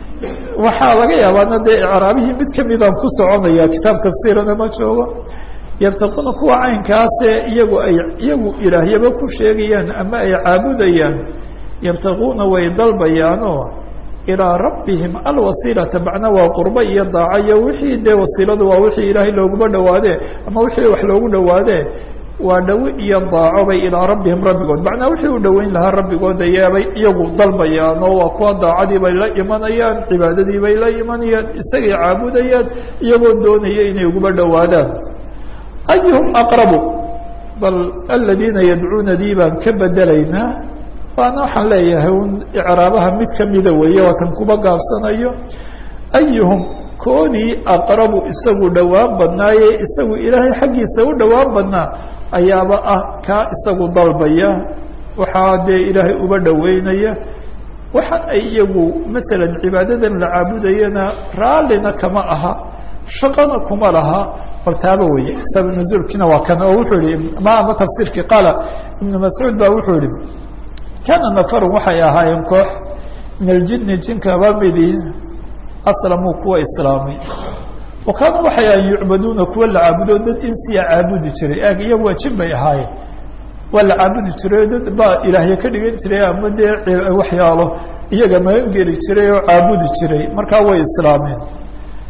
waxaa laga yaabaana dee icraabihii mid kamidaan ku soconaya kitaab tafsiirana ma joogo yabtaguuna kuwa caynkaasee iyagu ay iyagu ilaahyaba ku sheegayaan ama ay caabudayaan yabtaguuna way dalbayaanoo ilىa rabbihim alwasiilata macna waa qurbo iyo daaco iyo wixii dee wasiiladu waa wixii ilaahay looguma dhawaadee ama wixii wax loogu dhawaadee waa dhawi iyo daaco bay ilaa rabbihim rabbigood macnaa wixii u dhoweyn lahaa rabbigood ayaabay iyagu dalbayaan oo waa kuwa daacadii bay la imanayaan cibaadadii bay la imanayaan isagay caabudayaan iyagoo doonaya inay uguba dhowaadaan ayuhum aqrabu bal aladiina yadcuunadii baan ka bedelaynaa waana waxaan leeyahay un icraabaha mid kamida weeye waatan kuba gaabsanayo ayuhum koodii aqrabu isagu dhowaan badnaaye isagu ilaahay xaggiisa u dhowaan badnaa ayaaba ah kaa isagu dalbaya waxaa dee ilaahay uba dhoweynaya waxaan ay iyagu maalan cibaadadan la caabudayana raallina kama aha shaqana kuma laha bal taaba weye sabab nuzuulkiina waa kan oo wuxuu yihi ma ama tafsiirkii qaala ibnu mascuud ba wuxuu yihi kana nafarun waxay ahaayeen koox min aljini jinkaba midi aslamuu kuwa islaamay wa kaanuu waxay ahayen yucbaduuna kuwa la caabudo dad insiya caabudi jiray ag iyagu waa jin bay ahaayeen waa la caabudi jiray dad baa ilaahya ka dhigan jiray ama dee waxyaalo iyaga magan geli jiray oo caabudi jiray markaa way islaameen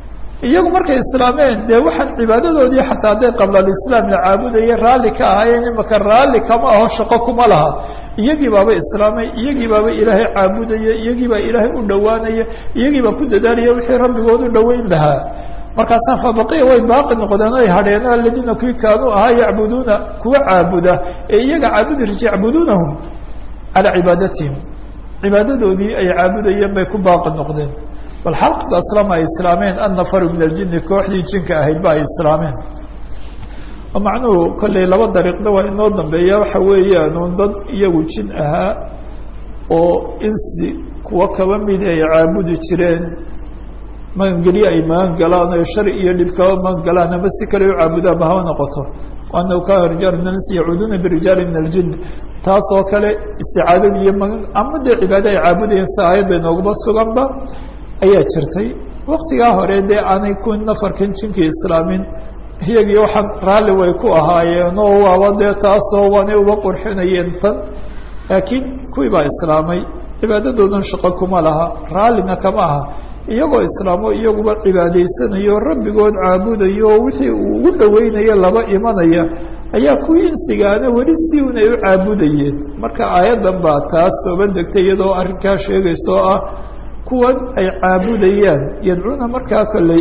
iyagu markay islaameen dee waxaan cibaadadoodii xataa hadday qabla alislaam la caabudaya raalli ka ahaayeen imaka raalli kama aho shaqo kuma laha iyagii baaba islaamay iyagii baaba ilaahay caabudaya iyagii baa ilaahay u dhowaanaya iyagii baa ku dadaalaya wixii rabbigood u dhoweyn lahaa markaasaa fabaqiya way baaqi noqdeen ay hadheen aladiina kuwii kaanuu ahaa yacbuduuna kuwa caabuda ee iyaga caabudi riji yacbuduunahum calaa cibaadatihim cibaadadoodii ay caabudayeen bay ku baaqi noqdeen bal xalqada aslama ay islaameen annafaru min aljini kooxdii jinka ahayd ba ay islaameen oo macnuhu kollay laba dariiqda waa inoo dambeeya waxa weeyaanuun dad iyagu jin ahaa oo insi kuwo kaba midi ay caabudi jireen magangelyo ay magan galaan oo shari iyo dhib kaba magan galaan ama si kale u caabudaan ba haba noqoto anahu kaana rijaal min alinsi yacuuduuna birijaali min aljin taas oo kale isticaadadii iyo magan ama dee cibaado ay caabudayeen si aayadda inooguma suganba ayaa jirtay waktigaa hore dee aanay ku nafarkan jinkii islaamin iyagii waxaan raalli way ku ahaayeen oo waaba dee taasoo waanay uba qurxinayeen tan laakiin kuwii baa islaamay cibaadadoodan shaqo kuma laha raallina kama aha iyagoo islaamo iyaguba cibaadaysanayo rabbigood caabudayo oo wixii uu ugu dhaweynayo laba imanaya ayaa kuwii insigaana weli si un ay u caabudayeen marka aayaddan baa taas sooba degtay iyadoo arrinkaa sheegaysa oo ah kuwan ay caabudayaan yadcuuna markaa kolley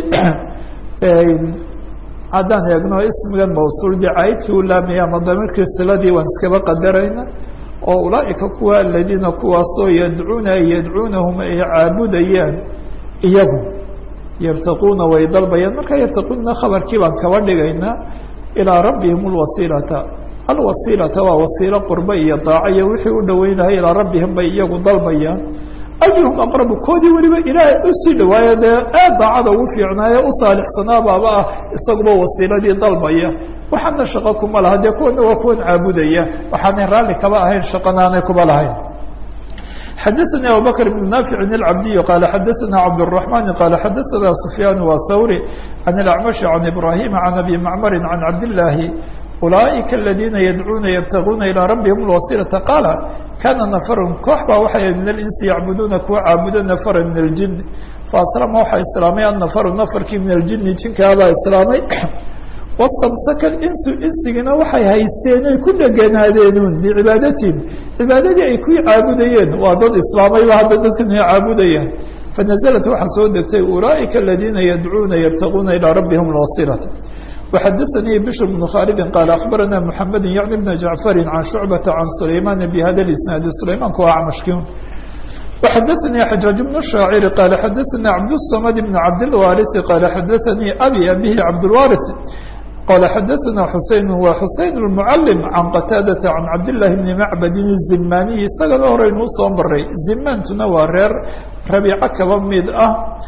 haddaan eegno ismigan mawsuul dee caydkii u laamaya ama damirkii siladii waan iskaba qadarayna oo ulaaika kuwa aladiina kuwaasoo yadcuuna ay yadcuunahum ay caabudayaan iyagu yabtaquuna way dalbayaan markaa yabtaquuna khabarkii baan kaba dhigaynaa ilaa rabbihim lwasiilata alwasiilata waa wasiilo qurbe iyo daaco iyo wixii u dhaweynahay ilaa rabbihim bay iyagu dalbayaan ayuhum aqrabu koodii weliba ilaahay usii dhawaayo dee aad daacada ugu fiicnaaye u saalixsanaa baaba ah isaguba wasiiladii dalbaya waxaana shaqo kuma laha dee kuwana waa kuwan caabudaya waxaanay raalli kaba ahayn shaqanaanay kuba lahayn xadaثnي abubakr بن ناfiع الcabdiي qال xadaثna cabdالرحمن qال xadaثna سfyاn wthawrي عن الأعمشh عن إbrahيm عن أbي mcmr عن cabdاللahi ulaaئika اladina yadcuuna ybtaguuna ilىa rabihim الwasilaةa qaala kana nafrun koox baa waxay min اlinsi yacbuduuna kuwa caabudo nafra min اljin faaslama waxaa islaamay annafaru nafarkii min aljini jinkaabaa islaamay wastamsaka insu insigina waxay haysteen ay ku dheganaadeenoon bicibaadatihim cibaadadii ay ku caabudayeen waa dad islaamayba hadda dadkan ay caabudayaan fanaزlat waxaa soo degtay ulaaئika aladiina yadcuuna ybtaguuna ilىa rabbihim اlwasilata وxadaثnii bشhr بن khاaldi qال أخbarana mحamed yعni بn jaعفari عan شhucbaةa عan سulayman bhada اisnaadi sulaymanku waa acmashkin وxadaثnii xajاaج بن الشhaacir qال xadaثna cabdالصmd بn cabdالwariث qال xadaثnii abi abihi cabdالwariث qال xadaثna xusein wa xusein المعلم عan qataadaةa عan cabdاللahi بn macbadin الzimaniي isagana horeynuu soo maray zimantuna waa reer rabiico kaba mid ah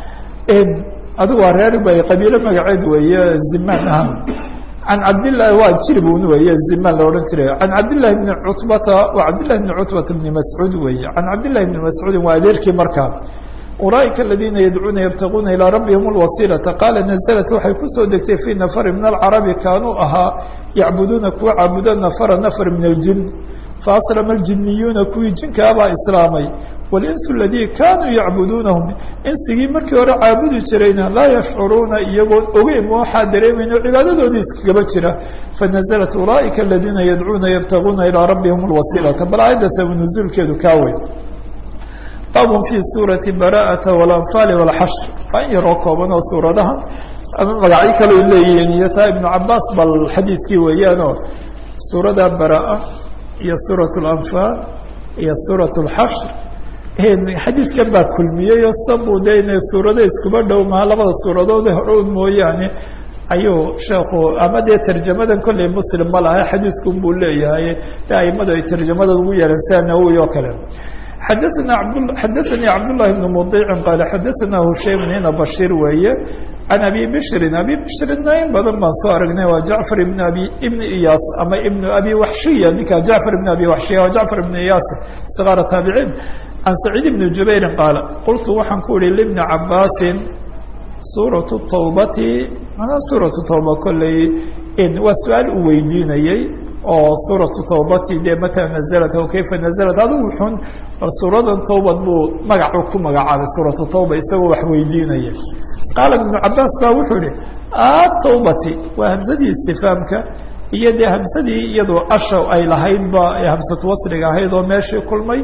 adigu waa reer bay qabiilo magaceed weeye ziman ah can cabdillahi waa jiribun weeye ziman la odhan jiray can cabdillahi bni cutbata waa cabdillahi bni cutbata bni mascuud weeye can cabdillahi bni mascuudin waa adeerkii markaa ulaaئika aladiina yadcuuna ybtaguuna ilىa rabbihim اlwasilaةa qaala naزlat waxay kusoo degtay fii nafari min alcarabi kaanuu ahaa yacbuduuna kuwa caabudo nafara nafr min اljin faaslama اljiniyuuna kuwii jinkaabaa islaamay walinsu aladii kaanuu yacbuduunahum insigii markii hore caabudi jirayna laa yashcuruuna iyagoon ogeyn waxaa dareemayno cibaadadoodii iskagaba jira fanaزlat ulaaئika aladiina yadcuuna ybtaguuna ilىa rabbihim اlwasilaةa bal aayadda sabu nuzuulkeedu kaa weyn baabun fii suurati bara'ata walanfaali walxashr waa in yaroo kooban oo suuradaha ama magacyo kale u leeyihiin iyo taa ibnu cabaas bal xadiidkii weeyaanoo suurada baraa iyo suurat lanfaal iyo suurat lxashr xadiidkan baa kulmiyey oo sidanbuu de inay suurado iskuba dhow maha labada suuradoode hore un mooyaane ayuu sheekhu ama dee tarjamadan kolley muslim ma laha xadiidkun buu leeyahay de aimadu ay tarjamadan ugu yeelan sida nawowi oo kale xadaثna xadaثanii cabdالlahi بn mudiicin qaala xadaثna hushaym ina bashir weeye can abi bishrin abi bishrina in badan baan soo aragnay waa jacfar ibn abi ibn iyaas ama ibn abi waxshiya ninka jacfar ibn abi waxshiya waa jacfar ibn iyaas sgaara taabiciin can saciid ibn jubayrin qaala qultu waxaan ku ihi libni cabaasin suuraة tawbati manaa suuraةu tawba kolley waa su-aal uu weydiinayey oo suuraةu tawbati dee mata naزlat o kayfa naزlat adigu xun bal suuradan tawbad buu magacu ku magacaabay suuraةu tawba isagoo wax weydiinaya qaala ibnu cabaas baa wuxuu ihi atawbati waa hamsadii istifaamka iyo dee hamsadii iyadoo asha ay lahaydba hamsatu wasliga ahayd oo meeshii kulmay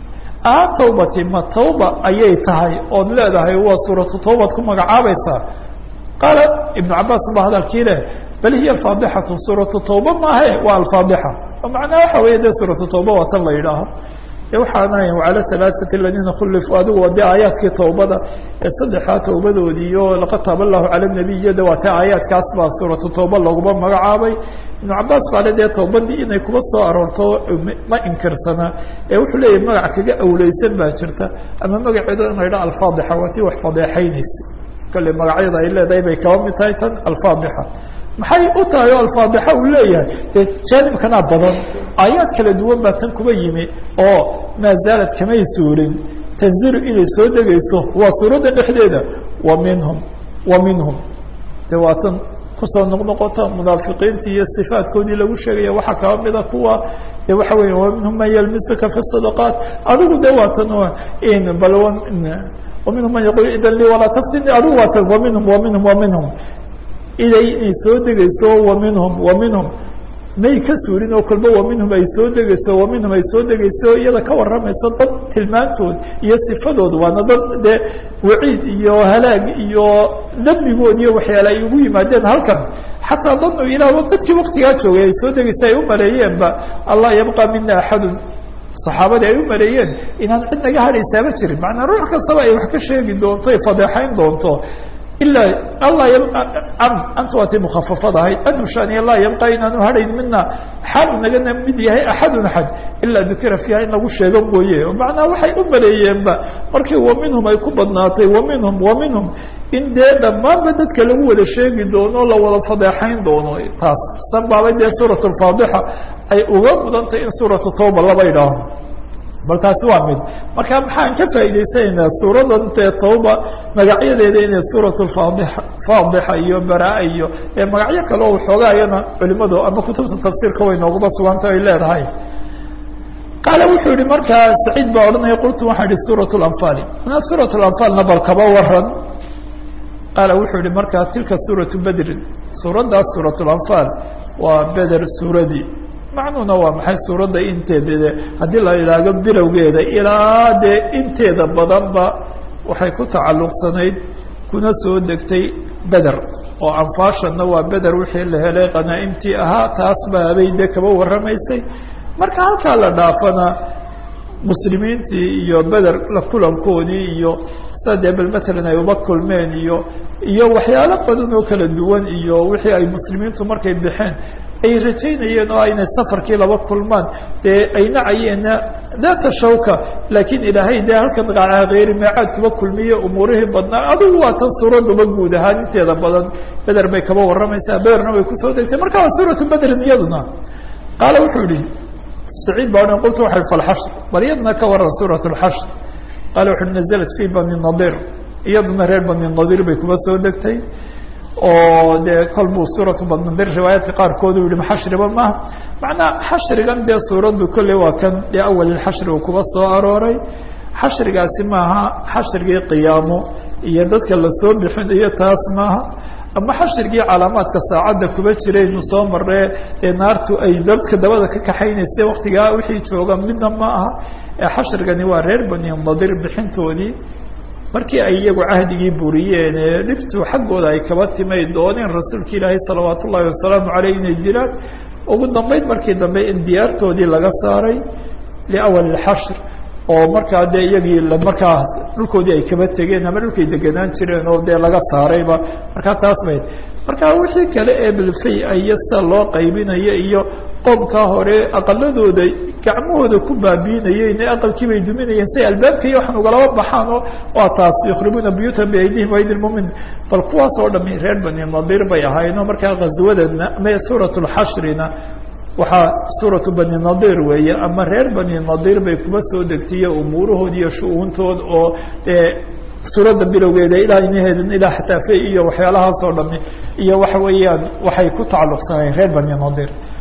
atawbati ma tawba ayay tahay ood leedahay waa suuratu tawbad ku magacaabaysaa qaala ibnu cabaas ba hadalkii leh bal hiya alfaadixatu suuratu tawba maahe waa alfaadixa oo macnaha waxa weeye dee suuratu tawba waa tan la yidhaaho waxaana wacala alaaثati aladiina khulifuu adigu waa dee aayaadkii tawbada ee saddexaa tawbadoodii iyo laqad taaba allahu cala nabiy de waa ta aayaadkaas baa suuratu tawba laguma magacaabay ibnu cabaas baa le dee tawbadii inay kuba soo aroorto ma inkirsana ee wuxuu leeyahy magac kaga awleysan baa jirta ama magaceedo in la yidhaha alfaadixa waa tii wax fadeexaynaysay kale magacyada ay leedahay bay kaba mid tahay tan alfaadixa maxay u tahay oo alfaadixa uu leeyahay dee jaanibkanaa badan aayaad kala duwan baa tan kuba yimi oo maa zaalad kamay suurin tanzilu inay soo degayso waa suuradda dhexdeeda wa minhum wa minhum de waa tan kusoo noqnoqota munaafiqiintii iyo sifaadkoodii lagu sheegaya waxaa kaba mida kuwa de waxa weya wa minhum man yalmisuka fi sadaqaat adigu de waa tan bal waminhum man yaqul idan lii walaa taftini adigu waa tan wa minhum wa minhum wa minhum iday inay soo degayso wa minhum wa minhum may ka suurin oo kolba wa minhum ay soo degayso wa minhum ay soo degayso iyada ka warramaysa dad tilmaantood iyo sifadood waana dad dee waciid iyo halaag iyo dembigood iyo waxyaale ay ugu yimaadeen halkan xataa danu ilah dadkii waktigaa joogay ay soo degaysa ay u maleeyeenba allah yabqa mina axadun saxaabadii ay u maleeyeen inaan cid naga hadhaysaaba jirin macnaa ruux kastaba ay wax ka sheegi doonto ay fadeexayn doonto ilaa allah anta waa tii mukafafad ahayd anushaaniya laa yabqa inaanu hadhayn mina xaal nagana mid yahay axadun axad ilaa dukira fiiha in lagu sheego mooye macnaa waxay u maleeyeenba markii wa minhum ay ku badnaatay wa minhum wa minhum in dee dhammaanba dadka lagu wada sheegi doono la wada fadeexayn doono taas sanbaabay dee suurat alfaadixa ay uga mudantahy in suuratu tawba laba idhaaho bal taasi waa mid marka maxaan ka faa'idaysanaynaa suuradan dee tawba magacyadeeda inay suurat faadixa faadixa iyo baraa iyo ee magacyo kale oo waxoogaayana culimadu ama kutubta tafsiirka way noogaba suganta ay leedahay qaala wuxuu yihi markaa saciid baa odhanaya qultu waxaa ihi suurat lanfaali manaa suurat lanfaalna bal kaba waran qaala wuxuu yihi markaa tilka suuratu bedrin suuraddaas suurat lanfaal waa beder suuradii macnuhuna waa maxay suuradda inteeda haddii la idhaago bilowgeeda ilaa dee inteeda badanba waxay ku tacalluqsanayd kuna soo degtay beder oo anfaashana waa beder wixii la helay qanaa'imtii ahaa taas ba habay dee kaba warramaysay marka halkaa la dhaafana muslimiintii iyo beder la kulankoodii iyo sida dee bal matalan ay uba kulmeen iyo iyo waxyaalo badan oo kala duwan iyo wixii ay muslimiintu markay baxeen ay rajaynayeen oo aynay safarkii laba kulmaan dee ay nacayeenna daata shawka laakiin ilaahay dee halkan hayri meecaad kuba kulmiye umuurihii badnaa adigu waa tan suuraduba guud ahaan inteeda badan beder bay kaba warramaysaa bederna way kusoo degtay marka waa suuratu bedrin iyaduna qaala wuxuu yihi saciid baa odhan qultu waxa falxashr bal iyadna ka waran suurat lxashr qaala wuxu naزlat fi bani nadir iyaduna reer bani nadir bay kuba soo degtay oo dee kol buu suuratu badnadir riwaayaadka qaarkood u yihi maxashriba maaha macnaa xashrigan dee suuraddu kolley waa kan dee awalilxashri uu kuba soo arooray xashrigaasi maaha xashrigii qiyaamo iyo dadka lasoo bixinayo taas maaha ama xashrigii calaamaadka saacadda kuba jiraynu soo maree dee naartu ay dadka dabada ka kaxaynaysa waktigaa wixii jooga midna ma aha ee xashrigani waa reer bani nadir bixintoodii markii ay iyagu cahdigii buriyeen ee dhibtu xaggooda ay kaba timay dooneen rasuulka ilaahay salawaat ullahi wasalaamu caleyh inay dilaan ugu dambeyd markii dambe in diyaartoodii laga saaray liawal ilxashr oo markaa dee iyagii markaa dhulkoodii ay kaba tegeen ama dhulkay degenaan jireen oo dee laga saarayba markaa taas bayd marka wixii kale ee bilfay iyo sida loo qaybinayo iyo qoomkaa hore aqaladooda gacmahooda ku baabiinayeen ee aqalkii bay duminayeen siay albaabka iyo waxaan ugalaba baxaan oo waa taas yukhribuuna buyuutan biaydihim aydi lmumin bal kuwaas oo dhami reer bani nadir bay ahaayeenoo markaa ghaswadana ama suurat lxashrina waxaa suuratu bani nadir weeye ama reer bani nadir bay kuba soo degtaiyo umuurahood iyo shu-uuntood oo dee suuradda bilowgeeda ilaa inaheeda ilaa xataafe iyo waxyaalahaas oo dhami iyo waxa weeyaan waxay ku tacalluqsanayeen reer bani nadir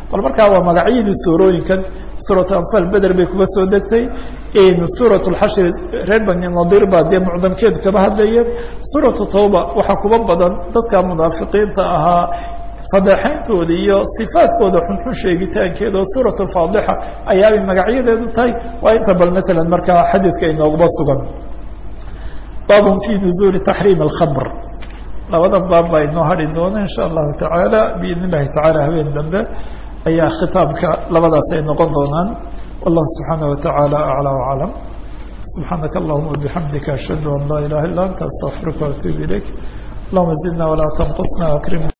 bal markaa waa magacyadii suurooyinkan suuratu anfaal beder bay kuga soo degtay suurat lxashri reer bani nadiir baa dee mucdamkeedu kaba hadlaya suuratu tawba waxaa kuba badan dadka munaafiqiinta ahaa fadeexayntooda iyo sifaadkooda xunxun sheegitaankeeda oo suurat alfaadixa ayaabay magacyadeedu tahay waa inta bal matalan markaa xadiidka inooguba sugan baabun fi nuzuuli taxriim alkhamr labada baab baa inoo hadhi doona insha allahu tacaala biidn illahi tacaala habeen dambe ayaa khitaabka labadaas ay noqon doonaan wallahu subxaana watacaala aclى waclam subxaanaka allahuma wabixamdika ashhadu an laa ilaha illa anta astaqfiruka waatuub ilayk allahuma zidna walaa tanqusna akrim